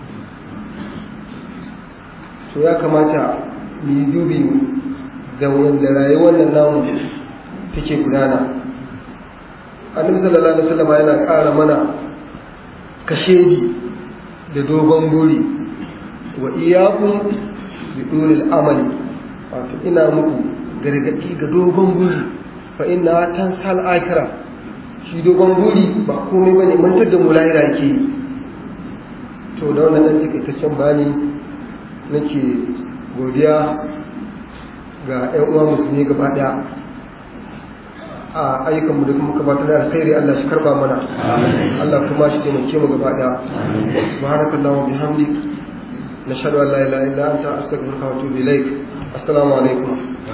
to ya kamata mu yi dubi da wanda rayuwar nan namu take gudana annabi sallallahu alaihi wasallam yana ƙara mana kashedi da dogon buri wa iyyakum bi dulil amali wato ina muku gargadi ga dogon buri fa inna tansal akhirah shi dogon buri ba komai bane mantar da mu lahira yake to da wannan dan takaitaccen bani nake godiya ga 'yan uwa musulmi gaba daya a ayyukanmu da kuma gabatar da alkhairi Allah shi karba mana Allah kuma shi taimake mu gaba daya subhanakallahumma bihamdik nashhadu an la ilaha illa anta astaghfiruka wa atubu ilaik assalamu alaikum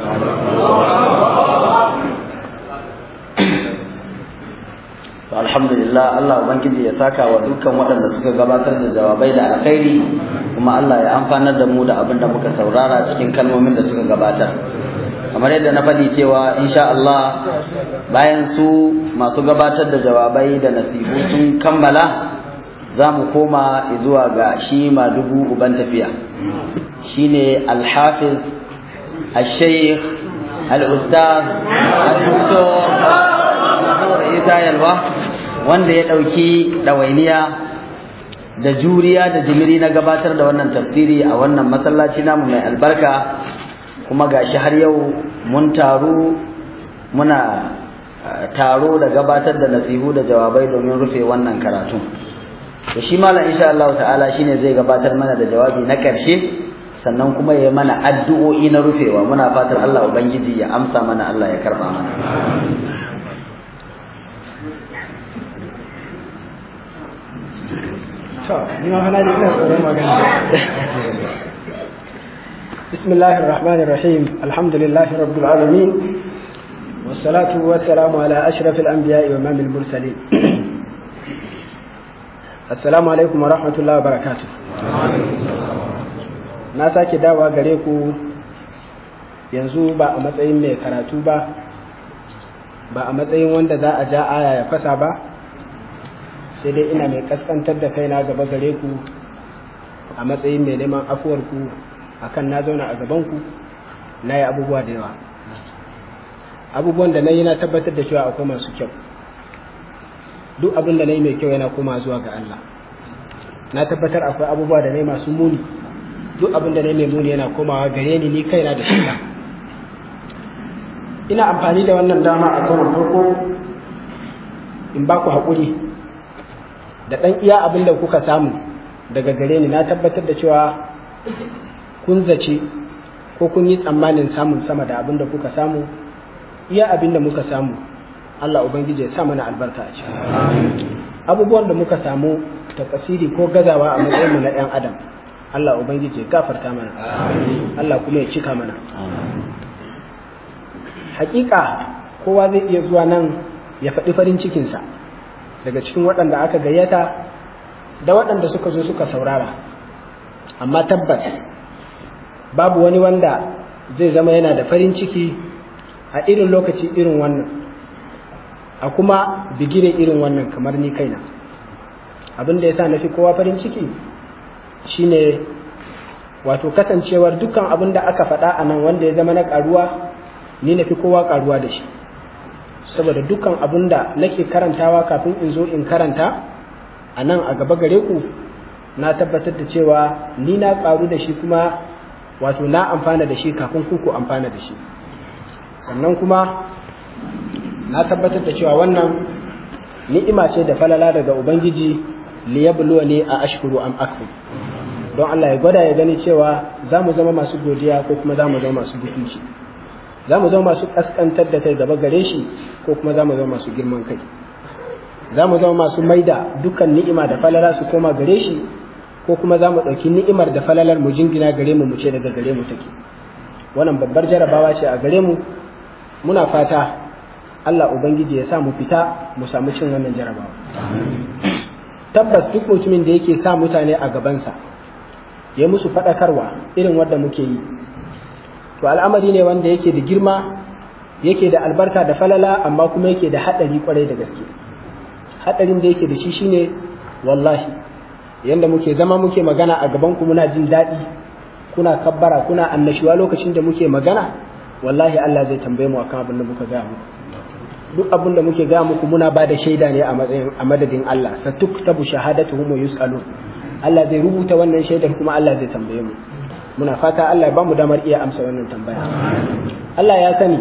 to alhamdulillah Allah ubangiji ya saka wa dukkan waɗanda suka gabatar da jawabai da alkhairi kuma Allah ya amfanar da mu da abin da muka saurara cikin kalmomin da suka gabatar kamar yadda na faɗi cewa insha Allah bayan su masu gabatar da jawabai da nasihu sun kammala za mu koma zuwa ga shi dubu uban tafiya shine alhafiz al-shaykh al-ustaz al-doktor Isa Yalwa wanda ya ɗauki ɗawainiya da juriya da jimiri na gabatar da wannan tafsiri a wannan masallaci namu mai albarka kuma gashi har yau mun taru muna taro da gabatar da nasihu da jawabai domin rufe wannan karatu to shi malam insha Allah ta'ala shine zai gabatar mana da jawabi na ƙarshe sannan kuma ya mana addu'o'i na rufewa muna fatar Allah ubangiji ya amsa mana Allah ya karba mana بسم الله الرحمن الرحيم الحمد لله رب العالمين والصلاة والسلام على أشرف الأنبياء وإمام المرسلين السلام عليكم ورحمة الله وبركاته na sake dawa gare ku yanzu ba a matsayin mai karatu ba ba a matsayin wanda za a ja aya ya fasa ba sai dai ina mai kaskantar da kaina gaba gare ku a matsayin mai neman afuwarku akan na zauna a gabanku na yi abubuwa da yawa abubuwan da na yi na tabbatar da cewa akwai masu kyau duk abin da na yi mai kyau yana koma zuwa ga Allah na tabbatar akwai abubuwa da na yi masu muni duk abin da na yi mai muni yana komawa gare ni ni kaina da shiga ina amfani da wannan dama a karon farko in ba ku haƙuri da ɗan iya abin da kuka samu daga gare ni na tabbatar da cewa kun zace ko kun yi tsammanin samun sama da abin da kuka samu iya abin da muka samu Allah Ubangiji ya sa mana albarka a ciki abubuwan da muka samu ta kasiri ko gazawa a matsayinmu na ɗan adam Allah Ubangiji ya gafarta mana Allah kuma ya cika mana hakika kowa zai iya zuwa nan ya faɗi farin cikinsa daga cikin waɗanda aka gayyata da waɗanda suka zo suka saurara amma tabbas babu wani wanda zai zama yana da farin ciki a irin lokaci irin wannan a kuma bigire irin wannan kamar ni kaina abin da ya sa na fi kowa farin ciki shine wato kasancewar dukkan abin da aka faɗa a nan wanda ya zama na ƙaruwa ni na fi kowa ƙaruwa da shi saboda dukkan abin da nake karantawa kafin in zo in karanta a nan a gaba gare ku na tabbatar da cewa ni na ƙaru da shi kuma wato na amfana da shi kafin ku amfana da shi sannan kuma na tabbatar da cewa wannan ni'ima ce da falala daga ubangiji liyabluwa ne a ashkuru am akfur don Allah ya gwada ya gani cewa za mu zama masu godiya ko kuma za mu zama masu butunci za mu zama masu kaskantar da kai gaba gare shi ko kuma za mu zama masu girman kai za mu zama masu maida dukkan ni'ima da falala su koma gare shi ko kuma za mu ɗauki ni'imar da falalar mu jingina gare mu mu ce daga gare mu take wannan babbar jarabawa ce a gare mu muna fata Allah Ubangiji ya sa mu fita mu samu cin wannan jarabawa tabbas duk mutumin da yake sa mutane a gabansa ya musu faɗakarwa irin wanda muke yi to al'amari ne wanda yake da girma yake da albarka da falala amma kuma yake da haɗari kwarai da gaske haɗarin da yake da shi shine wallahi yanda muke zama muke magana a gaban ku muna jin daɗi kuna kabbara kuna annashuwa lokacin da muke magana wallahi Allah zai tambaye mu akan abin da muka gaya muku duk abin da muke gaya muku muna ba da shaida ne a matsayin a madadin Allah satuktabu shahadatuhum wa yus'alun Allah zai rubuta wannan shaidar kuma Allah zai tambaye mu muna fata Allah ya bamu damar iya amsa wannan tambaya Allah ya sani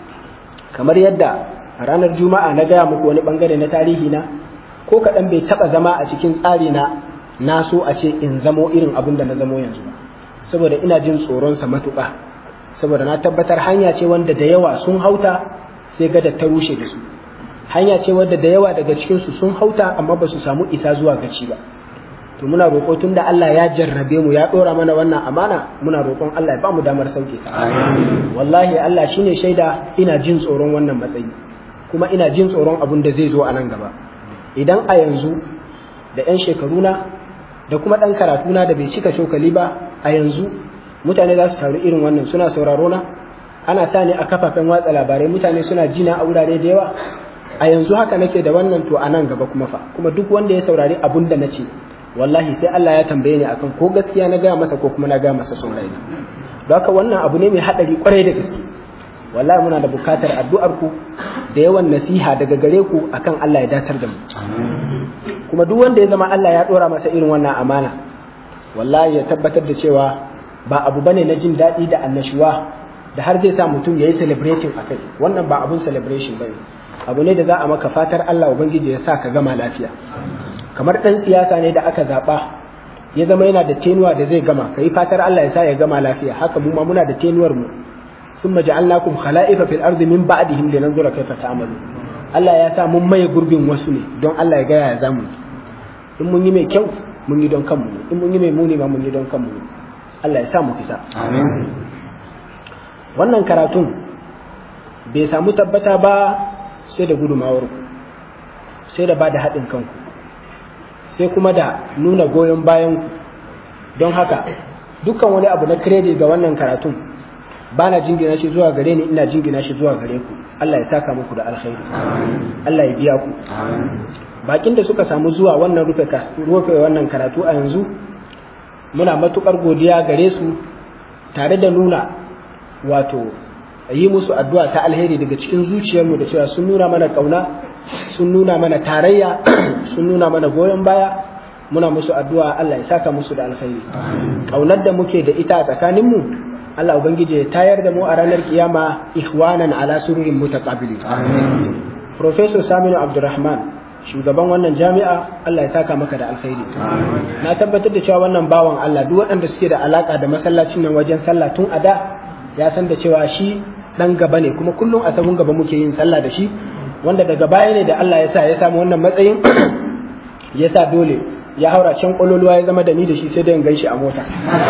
kamar yadda a ranar juma'a na gaya muku wani bangare na tarihi na ko kaɗan bai taɓa zama a cikin tsari na na so a ce in zamo irin abin da na zamo yanzu ba saboda ina jin tsoronsa matuƙa saboda na tabbatar hanya ce wanda da yawa sun hauta sai gada ta rushe da su hanya ce wadda da yawa daga cikinsu sun hauta amma ba su samu isa zuwa gaci ba to muna roƙo tun da Allah ya jarrabe mu ya ɗora mana wannan amana muna roƙon Allah ya ba mu damar sauke ta wallahi Allah shine shaida ina jin tsoron wannan matsayi kuma ina jin tsoron abin da zai zo a nan gaba idan a yanzu da 'yan shekaruna da kuma ɗan karatuna da bai cika cokali ba a yanzu mutane za su taru irin wannan suna sauraro na ana sa ni a kafafen watsa labarai mutane suna jina a wurare da yawa a yanzu haka nake da wannan to a nan gaba kuma fa kuma duk wanda ya saurari abun da na ce wallahi sai Allah ya tambaye ni akan ko gaskiya na gaya masa ko kuma na gaya masa son raina don haka wannan abu ne mai haɗari kwarai da gaske wallahi muna da bukatar addu'ar ku da yawan nasiha daga gare ku akan Allah ya datar da mu kuma duk wanda ya zama Allah ya dora masa irin wannan amana wallahi ya tabbatar da cewa ba abu bane na jin daɗi da annashuwa da har zai sa mutum ya yi celebrating a kai wannan ba abun celebration ba ne abu ne da za a maka fatar Allah Ubangiji ya sa ka gama lafiya kamar ɗan siyasa ne da aka zaɓa ya zama yana da tenuwa da zai gama ka yi fatar Allah ya sa ya gama lafiya haka mu ma muna da tenuwar mu ثم جعلناكم خلائف في الأرض من بعدهم لننظر كيف تعملون Allah ya sa mun maye gurbin wasu ne don Allah ya gaya ya zamu in mun yi mai kyau mun yi don kanmu in mun yi mai muni ma mun yi don kanmu Allah ya sa mu fita amin wannan karatun bai samu tabbata ba sai da gudumawar ku sai da ba da haɗin kanku sai kuma da nuna goyon bayan ku don haka dukkan wani abu na credit ga wannan karatun ba na jingina shi zuwa gare ni ina jingina shi zuwa gare ku Allah ya saka muku da alkhairi Allah ya biya ku bakin da suka samu zuwa wannan rufe rufe wannan karatu a yanzu muna matukar godiya gare su tare da nuna wato yi musu addu'a ta alheri daga cikin zuciyarmu da cewa sun nuna mana kauna sun nuna mana tarayya sun nuna mana goyon baya muna musu addu'a Allah ya saka musu da alkhairi kaunar da muke da ita a tsakaninmu Allah Ubangiji ya tayar da mu a ranar kiyama ikhwanan ala sururin mutaqabilin Professor Saminu Abdulrahman shugaban wannan jami'a Allah ya saka maka da alkhairi na tabbatar da cewa wannan bawan Allah duk waɗanda suke da alaka da masallacin nan wajen sallah tun a da ya san da cewa shi dan gaba ne kuma kullum a sabon gaba muke yin sallah da shi wanda daga baya ne da Allah ya sa ya samu wannan matsayin ya sa dole ya haura can kololuwa ya zama da ni da shi sai da in ganshi a mota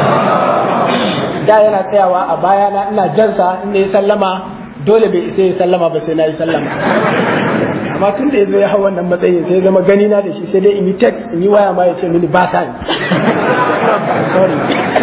da yana tsayawa a baya na ina jansa inda ya sallama dole bai isa ya sallama ba sai na yi sallama amma tun da ya zo ya hau wannan matsayin sai zama gani na da shi sai dai in yi text in yi waya ma ya ce mini ba ta sorry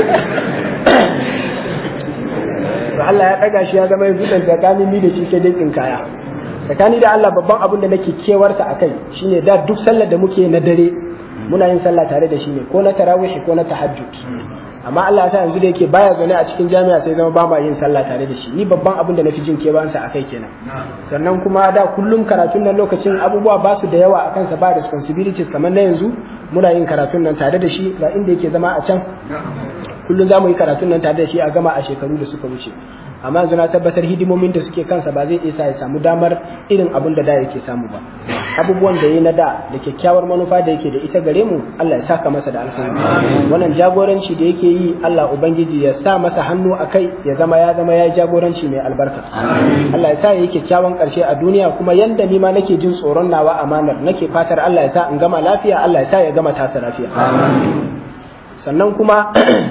Allah ya ɗaga shi ya zama yanzu ɗan tsakanin ni da shi sai dai tsinkaya tsakani da Allah babban abin da nake kewarsa a kai shine da duk sallar da muke na dare muna yin sallah tare da shi ne ko na tarawih ko na tahajjud amma Allah ta yanzu da yake baya zaune a cikin jami'a sai zama ba ma yin sallah tare da shi ni babban abin da na fi jin kebansa a kai kenan sannan kuma da kullum karatun nan lokacin abubuwa ba su da yawa a kansa ba responsibilities kamar na yanzu muna yin karatun nan tare da shi ga inda yake zama a can kullum za mu yi karatun nan tare da shi a gama a shekaru da suka wuce amma yanzu na tabbatar hidimomin da suke kansa ba zai isa ya samu damar irin abin da da yake samu ba abubuwan da ya na da da kyakkyawar manufa da yake da ita gare mu Allah ya saka masa da alkhairi wannan jagoranci da yake yi Allah ubangiji ya sa masa hannu a kai ya zama ya zama ya jagoranci mai albarka Allah ya sa ya yi kyakkyawan karshe a duniya kuma yanda ni ma nake jin tsoron nawa amanar nake fatar Allah ya sa in gama lafiya Allah ya sa ya gama tasa lafiya sannan kuma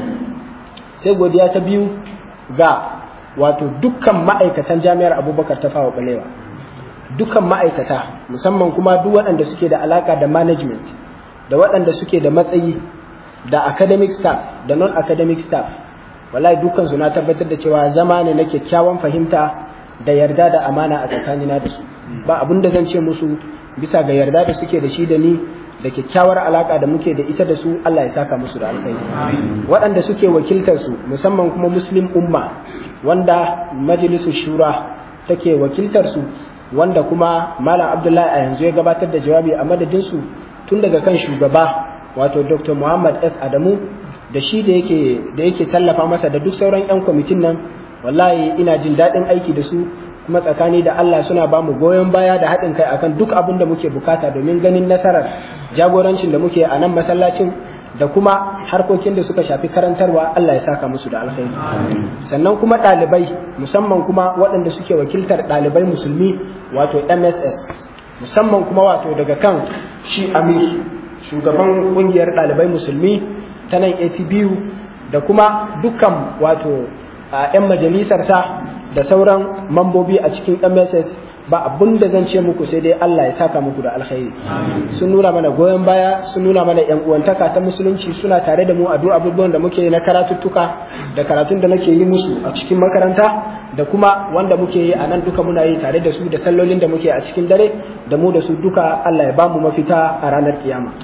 sai godiya ta biyu ga wato dukkan ma'aikatan jami'ar abubakar ta fawa balewa dukkan ma'aikata musamman kuma duk waɗanda suke da alaka da management da waɗanda suke da matsayi da academic staff da non-academic staff wallahi dukkan su na tabbatar da cewa zama ne na kyakkyawan fahimta da yarda da amana a tsakanina da su ba abin da zan ce musu bisa ga yarda da suke da shi da ni da kyakkyawar alaka da muke da ita da su Allah ya saka musu da alkhairi waɗanda suke wakiltar su musamman kuma muslim umma wanda majalisu shura take wakiltar su wanda kuma malam abdullahi a yanzu ya gabatar da jawabi a madadin su tun daga kan shugaba wato dr muhammad s adamu da shi da yake da yake tallafa masa da duk sauran yan kwamitin nan wallahi ina jin daɗin aiki da su kuma tsakani da Allah suna ba mu goyon baya da haɗin kai akan duk abin da muke bukata domin ganin nasarar jagorancin da muke a nan masallacin da kuma harkokin da suka shafi karantarwa Allah ya saka musu da alkhairi sannan kuma ɗalibai musamman kuma waɗanda suke wakiltar ɗalibai musulmi wato MSS musamman kuma wato daga kan shi Amir shugaban ƙungiyar ɗalibai musulmi ta nan ATBU da kuma dukkan wato a 'yan majalisarsa da sauran mambobi a cikin MSS ba abun da zan ce muku sai dai Allah ya saka muku da alkhairi sun nuna mana goyon baya sun nuna mana yan uwantaka ta musulunci suna tare da mu a duk abubuwan da muke na karatuttuka da karatun da nake yi musu a cikin makaranta da kuma wanda muke yi a nan duka muna yi tare da su da sallolin da muke a cikin dare da mu da su duka Allah ya bamu mafita a ranar kiyama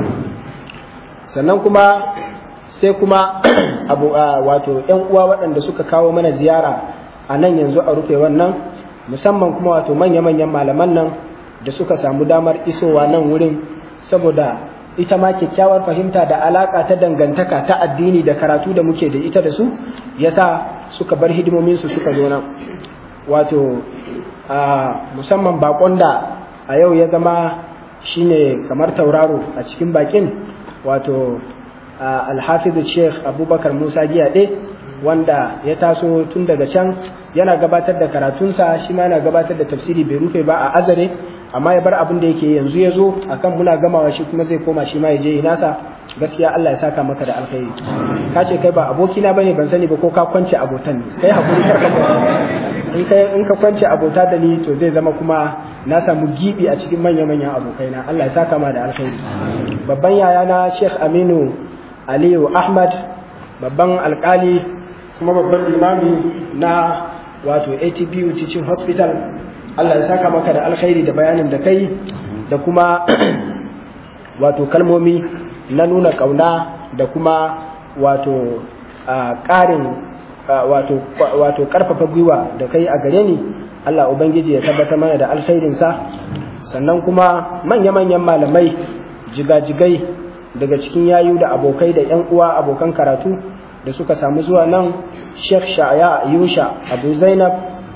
sannan kuma sai kuma abu wato yan uwa waɗanda suka kawo mana ziyara a nan yanzu a rufe wannan musamman kuma wato manya-manyan malaman nan da suka samu damar isowa nan wurin saboda ita ma kyakkyawar fahimta da alaka ta dangantaka ta addini da karatu da muke da ita da su yasa suka bar hidimomin su suka zo nan wato a musamman bakon da a yau ya zama shine kamar tauraro a cikin bakin wato alhafizu sheikh abubakar musa giyaɗe wanda ya taso tun daga can yana gabatar da karatunsa shi ma yana gabatar da tafsiri bai rufe ba a azare amma ya bar abin da yake yanzu ya zo akan muna gamawa shi kuma zai koma shi ma ya je yi nasa gaskiya Allah ya saka maka da alkhairi ka ce kai ba abokina bane ban sani ba ko ka kwance abotan ne kai hakuri kar ka in kai in ka kwance abota da ni to zai zama kuma na samu gibi a cikin manya manyan abokaina Allah ya saka ma da alkhairi babban yayana Sheikh Aminu Aliyu Ahmad babban alkali kuma babban limami na wato ATBU Teaching Hospital Allah ya saka maka da alkhairi da bayanin da kai da kuma wato kalmomi na nuna kauna da kuma wato ƙarin wato wato ƙarfafa gwiwa da kai a gare ni Allah Ubangiji ya tabbatar mana da alkhairinsa sannan kuma manya-manyan malamai jigajigai daga cikin yayu da abokai da 'yan uwa abokan karatu da suka samu zuwa nan Sheikh Shaya Yusha Abu Zainab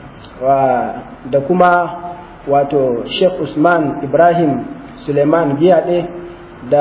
da kuma wato Sheikh Usman Ibrahim Suleiman Giyade da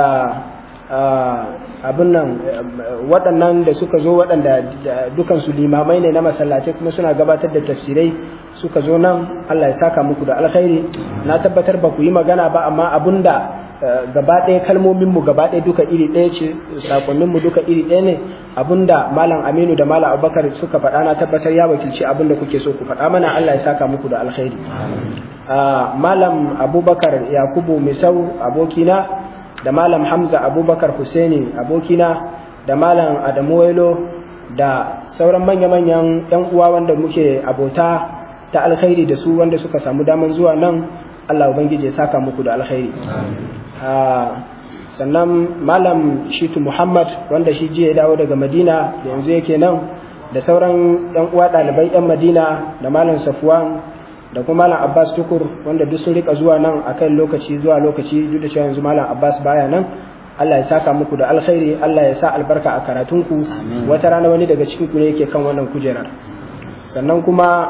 abin nan waɗannan da suka zo waɗanda dukansu limamai ne na masallatai kuma suna gabatar da tafsirai suka zo nan Allah ya saka muku da alkhairi na tabbatar ba ku yi magana ba amma abun da gaba ɗaya kalmominmu gaba ɗaya duka iri ɗaya ce sakonninmu duka iri ɗaya ne abinda malam aminu da malam abubakar suka faɗa na tabbatar ya wakilci abin da kuke so ku faɗa mana allah ya saka muku da alkhairi malam abubakar yakubu misau abokina da malam hamza abubakar husaini abokina da malam adamu wailo da sauran manya-manyan 'yan uwa wanda muke abota ta alkhairi da su wanda suka samu daman zuwa nan allah ubangiji ya saka muku da alkhairi sannan malam shitu muhammad wanda shi jiya ya dawo daga madina da yanzu yake nan da sauran yan uwa ɗalibai yan madina da malam safwan da kuma malam abbas tukur wanda duk sun rika zuwa nan akan lokaci zuwa lokaci duk da cewa yanzu malam abbas baya nan Allah ya saka muku da alkhairi Allah ya sa albarka a karatunku wata rana wani daga cikin ku ne yake kan wannan kujerar sannan kuma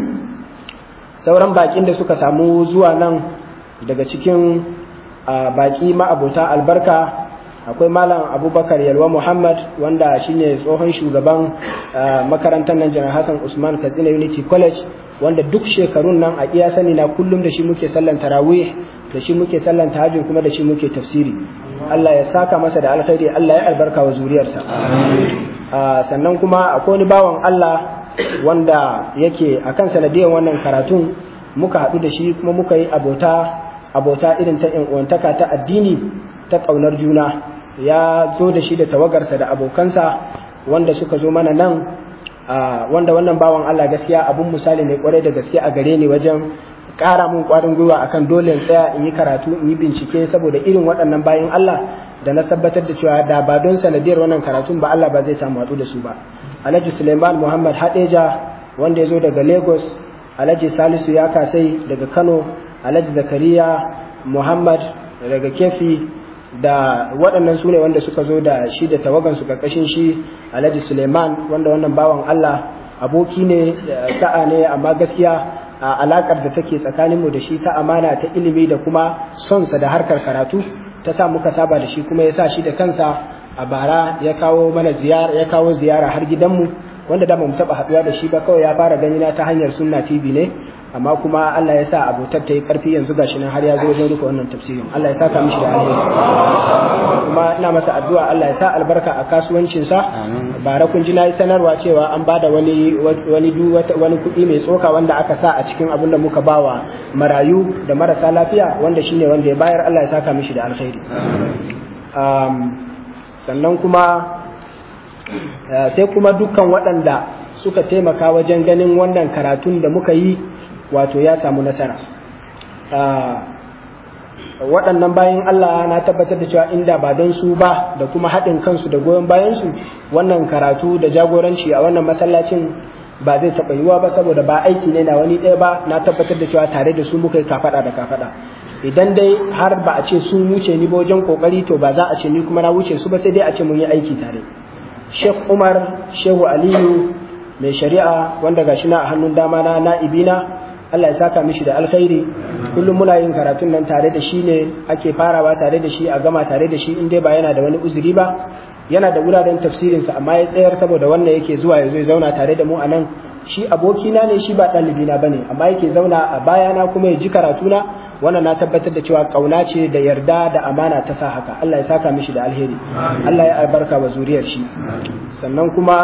sauran bakin da suka samu zuwa nan daga cikin baki ma'abota albarka akwai malam abubakar yalwa muhammad wanda shine tsohon shugaban makarantar nan janar hassan usman katsina unity college wanda duk shekarun nan a iya sani na kullum da shi muke sallan tarawih da shi muke sallan tahajjud kuma da shi muke tafsiri Allah ya saka masa da alkhairi Allah ya albarka wa zuriyarsa sannan kuma akwai wani bawan Allah wanda yake akan sanadiyar wannan karatun muka haɗu da shi kuma muka yi abota abota irin ta uwantaka ta addini ta ƙaunar juna ya zo da shi da tawagarsa da abokansa wanda suka zo mana nan wanda wannan bawan Allah gaskiya abun misali ne kwarai da gaske a gare ni wajen ƙara mun ƙwarin gwiwa akan dole in tsaya in yi karatu in yi bincike saboda irin waɗannan bayan Allah da na tabbatar da cewa da ba don sanadiyar wannan karatun ba Allah ba zai samu haɗu da su ba Alhaji Suleiman Muhammad Hadeja wanda ya zo daga Lagos Alhaji Salisu ya kasai daga Kano Alhaji Zakariya Muhammad daga Kefi da waɗannan su ne wanda suka zo da shi da tawagan su karkashin shi Alhaji Suleiman wanda wannan bawan Allah aboki ne sa'a ne amma gaskiya a alakar da take tsakaninmu da shi ta amana ta ilimi da kuma sonsa da harkar karatu ta sa muka saba da shi kuma ya sa shi da kansa a bara ya kawo mana ziyara ya kawo ziyara har gidanmu wanda da mu taba haduwa da shi ba kawai ya fara gani na ta hanyar sunna TV ne amma kuma Allah ya sa abotar ta yi karfi yanzu gashi nan har ya zo wajen duka wannan tafsirin Allah ya saka mishi da alheri kuma ina masa addu'a Allah ya sa albarka a kasuwancin sa bara kun ji nayi sanarwa cewa an bada wani wani wani kuɗi mai tsoka wanda aka sa a cikin abin da muka bawa marayu da marasa lafiya wanda shine wanda ya bayar Allah ya saka mishi da alheri sannan kuma sai kuma dukkan waɗanda suka taimaka wajen ganin wannan karatun da muka yi wato ya samu nasara waɗannan bayan Allah na tabbatar da cewa inda ba don su ba da kuma haɗin kansu da goyon bayansu wannan karatu da jagoranci a wannan masallacin ba zai taɓa yiwuwa ba saboda ba aiki ne na wani ɗaya ba na tabbatar da cewa tare da su muka yi kafaɗa da kafaɗa idan dai har ba a ce sun wuce ni ba wajen kokari to ba za a ce ni kuma na wuce su ba sai dai a ce mun yi aiki tare Sheikh Umar Shehu Aliyu mai shari'a wanda gashi na a hannun dama na na'ibina Allah ya saka mishi da alkhairi kullum muna yin karatun nan tare da shi ne ake farawa tare da shi a gama tare da shi in dai ba yana da wani uzuri ba yana da wuraren tafsirinsa amma ya tsayar saboda wannan yake zuwa ya zo ya zauna tare da mu a nan shi abokina ne shi ba ɗalibina ba ne amma yake zauna a bayana kuma ya ji karatuna wannan na tabbatar da cewa kauna ce da yarda da amana ta sa haka Allah ya saka mishi da alheri Allah ya albarka wa zuriyar shi sannan kuma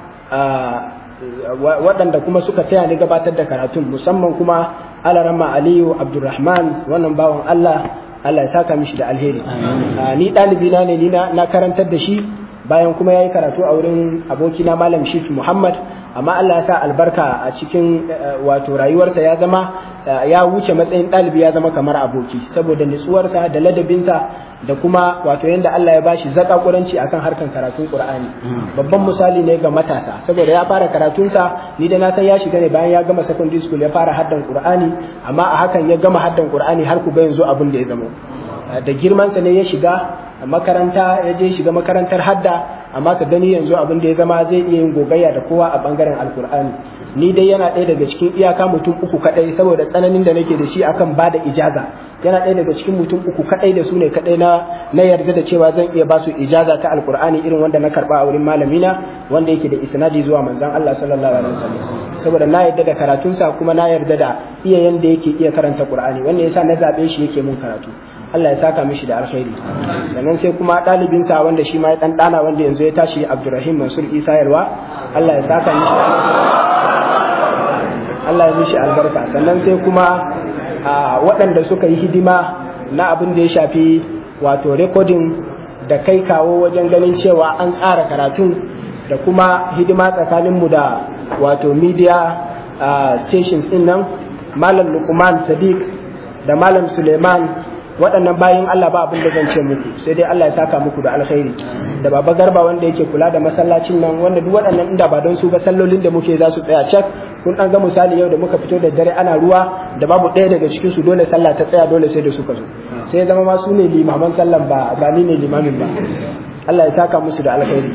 waɗanda kuma suka taya ni gabatar da karatun musamman kuma alarama aliyu abdulrahman wannan bawan Allah Allah ya saka mishi da alheri ni ɗalibi na ne ni na karantar da shi bayan kuma ya yi karatu a wurin abokina malam shif muhammad amma Allah ya sa albarka a cikin wato rayuwarsa ya zama ya wuce matsayin ɗalibi ya zama kamar aboki saboda nutsuwarsa da ladabinsa da kuma wato yadda Allah ya bashi zakakuranci akan harkan karatun Qur'ani babban misali ne ga matasa saboda ya fara karatunsa ni da na san ya shiga ne bayan ya gama secondary school ya fara haddan Qur'ani amma a hakan ya gama haddan Qur'ani har ku ga yanzu abin da ya zama da girmansa ne ya shiga makaranta ya je shiga makarantar hadda amma ka gani yanzu abin da ya zama zai iya yin gogayya da kowa a bangaren alkur'ani ni dai yana ɗaya daga cikin iyaka mutum uku kaɗai saboda tsananin da nake da shi akan ba da ijaza yana ɗaya daga cikin mutum uku kaɗai da su ne kaɗai na na yarda da cewa zan iya ba su ijaza ta alkur'ani irin wanda na karɓa a wurin malamina wanda yake da isnadi zuwa manzon Allah sallallahu alaihi wasallam saboda na yarda da karatunsa kuma na yarda da iya yanda yake iya karanta qur'ani wanda yasa na zabe shi yake mun karatu Allah ya saka mishi da alkhairi sannan sai kuma ɗalibinsa wanda shi ma ya ɗan ɗana wanda yanzu ya tashi Abdurrahim Mansur Isa Yalwa Allah ya saka mishi Allah ya mishi albarka sannan sai kuma waɗanda suka yi hidima na abin da ya shafi wato recording da kai kawo wajen ganin cewa an tsara karatun da kuma hidima tsakaninmu da wato media stations ɗin nan Malam Lukman Sadiq da Malam Suleiman waɗannan bayin Allah ba abin da zan ce muku sai dai Allah ya saka muku da alkhairi da baba garba wanda yake kula da masallacin nan wanda duk waɗannan inda ba don su ba sallolin da muke za su tsaya cak kun an ga misali yau da muka fito da dare ana ruwa da babu ɗaya daga cikin su dole sallah ta tsaya dole sai da suka zo sai zama ma su ne limaman sallan ba ba ni ne limamin ba Allah ya saka musu da alkhairi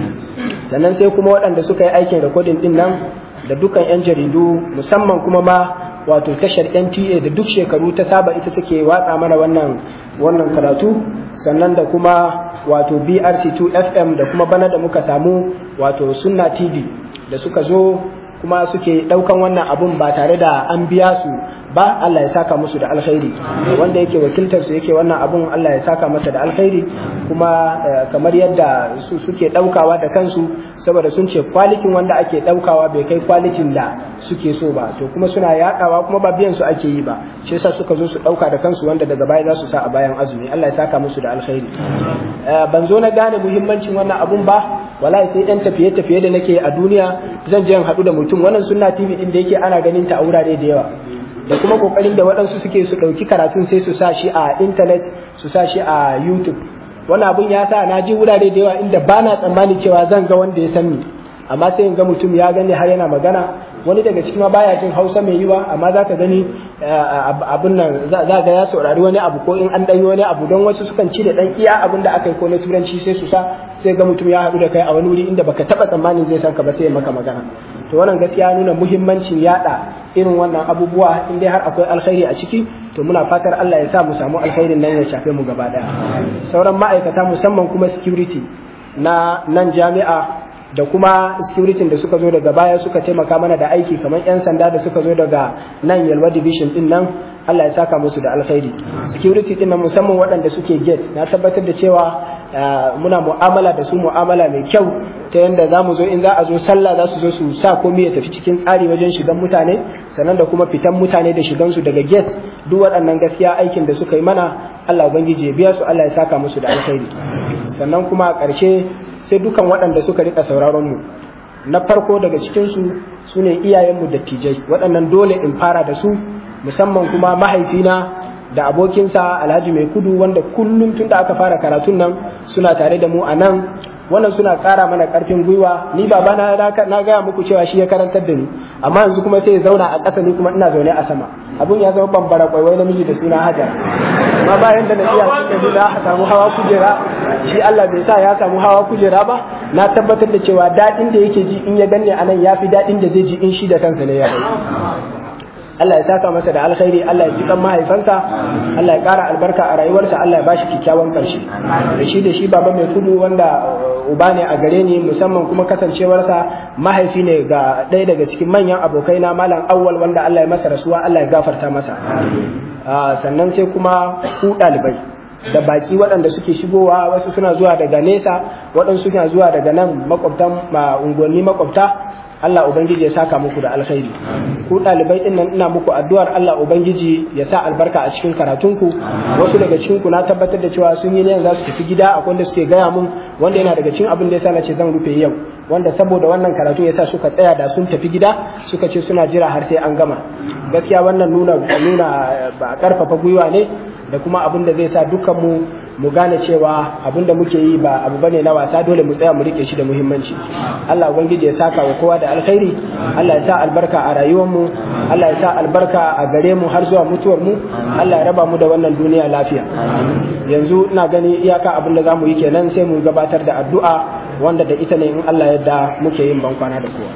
sannan sai kuma waɗanda suka yi aikin rikodin din nan da dukkan 'yan jaridu musamman kuma ma wato tashar NTA da duk shekaru ta saba ita take watsa mana wannan wannan karatu sannan da kuma wato BRC2 FM da kuma bana da muka samu wato Sunna TV da suka zo kuma suke daukan wannan abun ba tare da an biya su ba Allah ya saka musu da alkhairi wanda yake wakiltar su yake wannan abun Allah ya saka masa da alkhairi kuma kamar yadda su suke daukawa da kansu saboda sun ce kwalitin wanda ake daukawa bai kai kwalitin da suke so ba to kuma suna yadawa kuma ba biyan su ake yi ba shi yasa suka zo su dauka da kansu wanda daga baya za su sa a bayan azumi Allah ya saka musu da alkhairi ban zo na gane muhimmancin wannan abun ba wallahi sai dan tafiye tafiye da nake a duniya zan je in haɗu da mutum wannan sunna TV din da yake ana ganin ta a wurare da yawa da kuma kokarin da waɗansu suke su ɗauki karatun sai su sa shi a intanet su sa shi a youtube wani abun ya sa na ji wurare da yawa inda ba na tsammani cewa zan ga wanda ya san ni amma sai in ga mutum ya gani har yana magana wani daga cikin baya jin hausa mai yiwa amma za ka gani abun nan za ga ya saurari wani abu ko in an ɗanyi wani abu don wasu sukan ci da ɗan iya abun da aka yi ko na turanci sai su sa sai ga mutum ya haɗu da kai a wani wuri inda baka taɓa tsammanin zai san ka ba sai ya maka magana to wannan gaskiya nuna muhimmancin yada irin wannan abubuwa in dai har akwai alkhairi a ciki to muna fatar Allah ya sa mu samu alkhairin nan ya shafe mu gaba daya sauran ma'aikata musamman kuma security na nan jami'a da kuma security da suka zo daga baya suka taimaka mana da aiki kamar 'yan sanda da suka zo daga nan yalwa division din nan Allah ya saka musu da alkhairi security din nan musamman waɗanda suke gate na tabbatar da cewa muna mu'amala da su mu'amala mai kyau ta yadda za mu zo in za a zo sallah za su zo su sa komai ya tafi cikin tsari wajen shigan mutane sannan da kuma fitan mutane da shigansu daga gate duk waɗannan gaskiya aikin da suka yi mana Allah ubangiji ya biya su Allah ya saka musu da alkhairi sannan kuma a ƙarshe sai dukan waɗanda suka rika sauraron mu na farko daga cikinsu su ne iyayenmu dattijai waɗannan dole in fara da su musamman kuma mahaifina da abokinsa alhaji mai kudu wanda kullum tun da aka fara karatun nan suna tare da mu a nan wannan suna ƙara mana ƙarfin gwiwa ni baba na na gaya muku cewa shi ya karantar da ni amma yanzu kuma sai ya zauna a ƙasa ni kuma ina zaune a sama abun ya zama bambara kwaiwai namiji da suna hajar amma bayan da na iya suka na samu hawa kujera shi Allah bai sa ya samu hawa kujera ba na tabbatar da cewa daɗin da yake ji in ya ganne a nan ya fi daɗin da zai ji in shi da kansa ne ya Allah ya saka masa da alkhairi Allah ya ji kan mahaifansa Allah ya ƙara albarka a rayuwarsa Allah ya bashi kyakkyawan ƙarshe da shi da shi baba mai kudu wanda uba ne a gare ni musamman kuma kasancewarsa mahaifi ne ga ɗaya daga cikin manyan abokai na malam awwal wanda Allah ya masa rasuwa Allah ya gafarta masa sannan sai kuma ku ɗalibai da baki waɗanda suke shigowa wasu suna zuwa daga nesa waɗansu suna zuwa daga nan makwabtan unguwanni makwabta Allah Ubangiji ya saka muku da alkhairi ku ɗalibai ɗin nan ina muku addu'ar Allah Ubangiji ya sa albarka a cikin karatunku wasu daga cikin ku na tabbatar da cewa sun yi ne za su tafi gida akwai wanda suke gaya mun wanda yana daga cikin abin da yasa na ce zan rufe yau wanda saboda wannan karatu yasa suka tsaya da sun tafi gida suka ce suna jira har sai an gama gaskiya wannan nuna nuna ba karfafa gwiwa ne da kuma abin da zai sa dukkan mu mu gane cewa abin da muke yi ba abu bane na wasa dole mu tsaya mu rike shi da muhimmanci Allah ubangiji ya saka wa kowa da alkhairi Allah ya sa albarka a rayuwar mu Allah ya sa albarka a gare mu har zuwa mutuwar mu Allah ya raba mu da wannan duniya lafiya yanzu ina gani iyaka abin da zamu yi kenan sai mu gabatar da addu'a wanda da ita ne in Allah yadda muke yin bankwana da kowa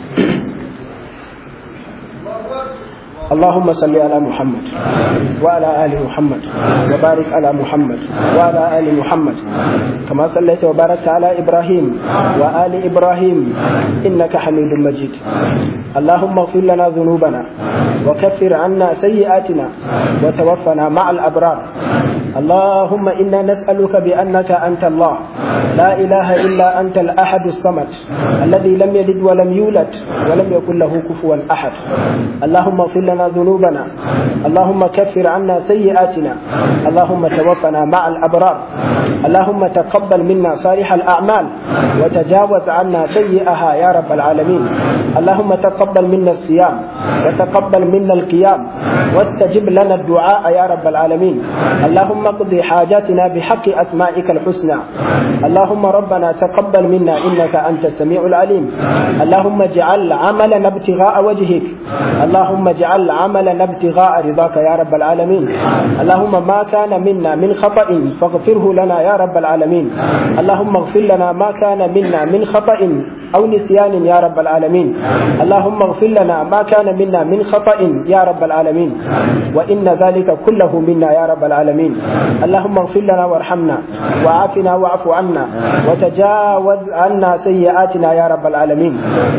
اللهم صل على محمد وعلى آل محمد وبارك على محمد وعلى آل محمد كما صليت وباركت على إبراهيم وآل إبراهيم إنك حميد مجيد اللهم اغفر لنا ذنوبنا وكفر عنا سيئاتنا وتوفنا مع الأبرار اللهم إنا نسألك بأنك أنت الله لا إله إلا أنت الأحد الصمد الذي لم يلد ولم يولد ولم يكن له كفوا أحد اللهم اغفر لنا ذنوبنا اللهم كفر عنا سيئاتنا اللهم توفنا مع الأبرار اللهم تقبل منا صالح الأعمال وتجاوز عنا سيئها يا رب العالمين اللهم تقبل منا الصيام وتقبل منا القيام واستجب لنا الدعاء يا رب العالمين اللهم اللهم اقض حاجاتنا بحق أسمائك الحسنى اللهم ربنا تقبل منا إنك أنت السميع العليم اللهم اجعل عملنا ابتغاء وجهك اللهم اجعل عملنا ابتغاء رضاك يا رب العالمين اللهم ما كان منا من خطأ فاغفره لنا يا رب العالمين اللهم اغفر لنا ما كان منا من خطأ أو نسيان يا رب العالمين اللهم اغفر لنا ما كان منا من خطأ يا رب العالمين وإن ذلك كله منا يا رب العالمين اللهم اغفر لنا وارحمنا وعافنا واعف عنا وتجاوز عنا سيئاتنا يا رب العالمين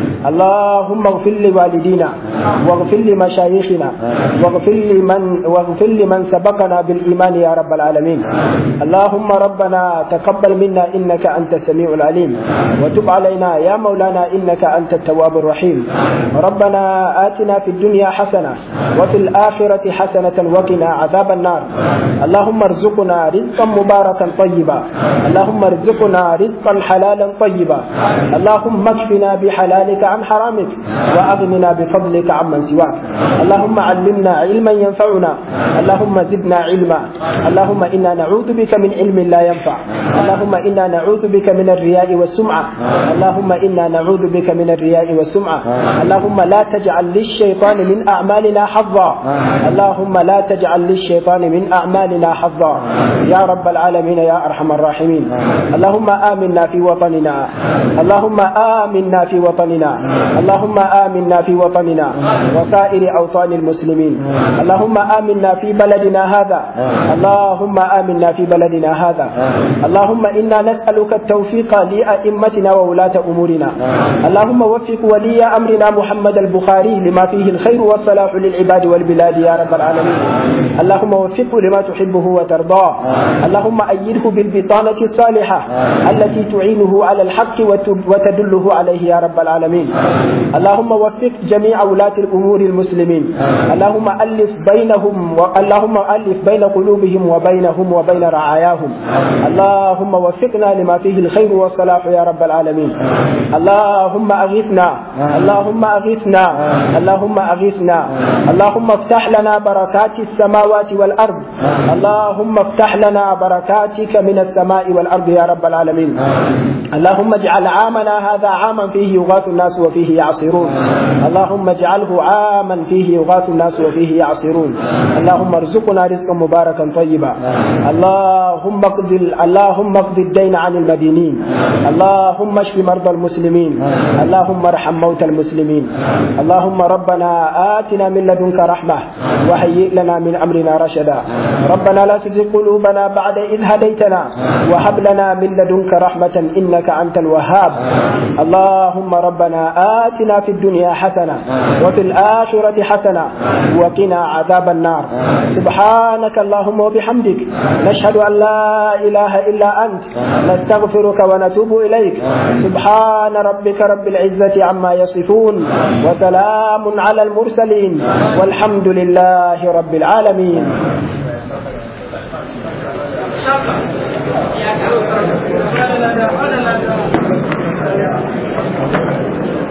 اللهم اغفر لوالدينا واغفر لمشايخنا واغفر لمن واغفر لمن سبقنا بالإيمان يا رب العالمين اللهم ربنا تقبل منا إنك أنت السميع العليم وتب علينا يا مولانا إنك أنت التواب الرحيم ربنا آتنا في الدنيا حسنة وفي الآخرة حسنة وقنا عذاب النار اللهم ارزقنا رزقا مباركا طيبا اللهم ارزقنا رزقا حلالا طيبا اللهم اكفنا بحلالك عن حرامك وأغننا بفضلك عمن سواك اللهم علمنا علما ينفعنا اللهم زدنا علما اللهم إنا نعوذ بك من علم لا ينفع اللهم إنا نعوذ بك من الرياء والسمعة اللهم إنا نعوذ بك من الرياء والسمعة اللهم لا تجعل للشيطان من أعمالنا حظا اللهم لا تجعل للشيطان من أعمالنا حظا يا رب العالمين يا أرحم الراحمين اللهم آمنا في وطننا اللهم آمنا في وطننا اللهم آمنا في وطننا وسائر أوطان المسلمين اللهم آمنا في بلدنا هذا اللهم آمنا في بلدنا هذا اللهم إنا نسألك التوفيق لأئمتنا وولاة أمورنا اللهم وفق ولي أمرنا محمد البخاري لما فيه الخير والصلاح للعباد والبلاد يا رب العالمين اللهم وفقه لما تحبه وترضاه اللهم أيده بالبطانة الصالحة التي تعينه على الحق وتدله عليه يا رب العالمين اللهم وفق جميع ولاة الأمور المسلمين اللهم ألف بينهم اللهم ألف بين قلوبهم وبينهم وبين رعاياهم اللهم وفقنا لما فيه الخير والصلاح يا رب العالمين اللهم أغثنا اللهم أغثنا اللهم أغثنا اللهم افتح لنا بركات السماوات والأرض اللهم افتح لنا بركاتك من السماء والأرض يا رب العالمين اللهم اجعل عامنا هذا عاما فيه يغاث الناس وفيه يعصرون اللهم اجعله عاما فيه يغاث الناس وفيه يعصرون اللهم ارزقنا رزقا مباركا طيبا اللهم اقض اللهم اقض الدين عن المدينين اللهم اشف مرضى المسلمين اللهم ارحم موتى المسلمين اللهم ربنا آتنا من لدنك رحمة وهيئ لنا من أمرنا رشدا ربنا لا تزغ قلوبنا بعد إذ هديتنا وهب لنا من لدنك رحمة إنك أنت الوهاب اللهم ربنا آتنا في الدنيا حسنة وفي الآخرة حسنة وقنا عذاب النار سبحانك اللهم وبحمدك نشهد أن لا إله إلا أنت نستغفرك ونتوب إليك سبحان ربك رب العزة عما يصفون وسلام على المرسلين والحمد لله رب العالمين Thank you.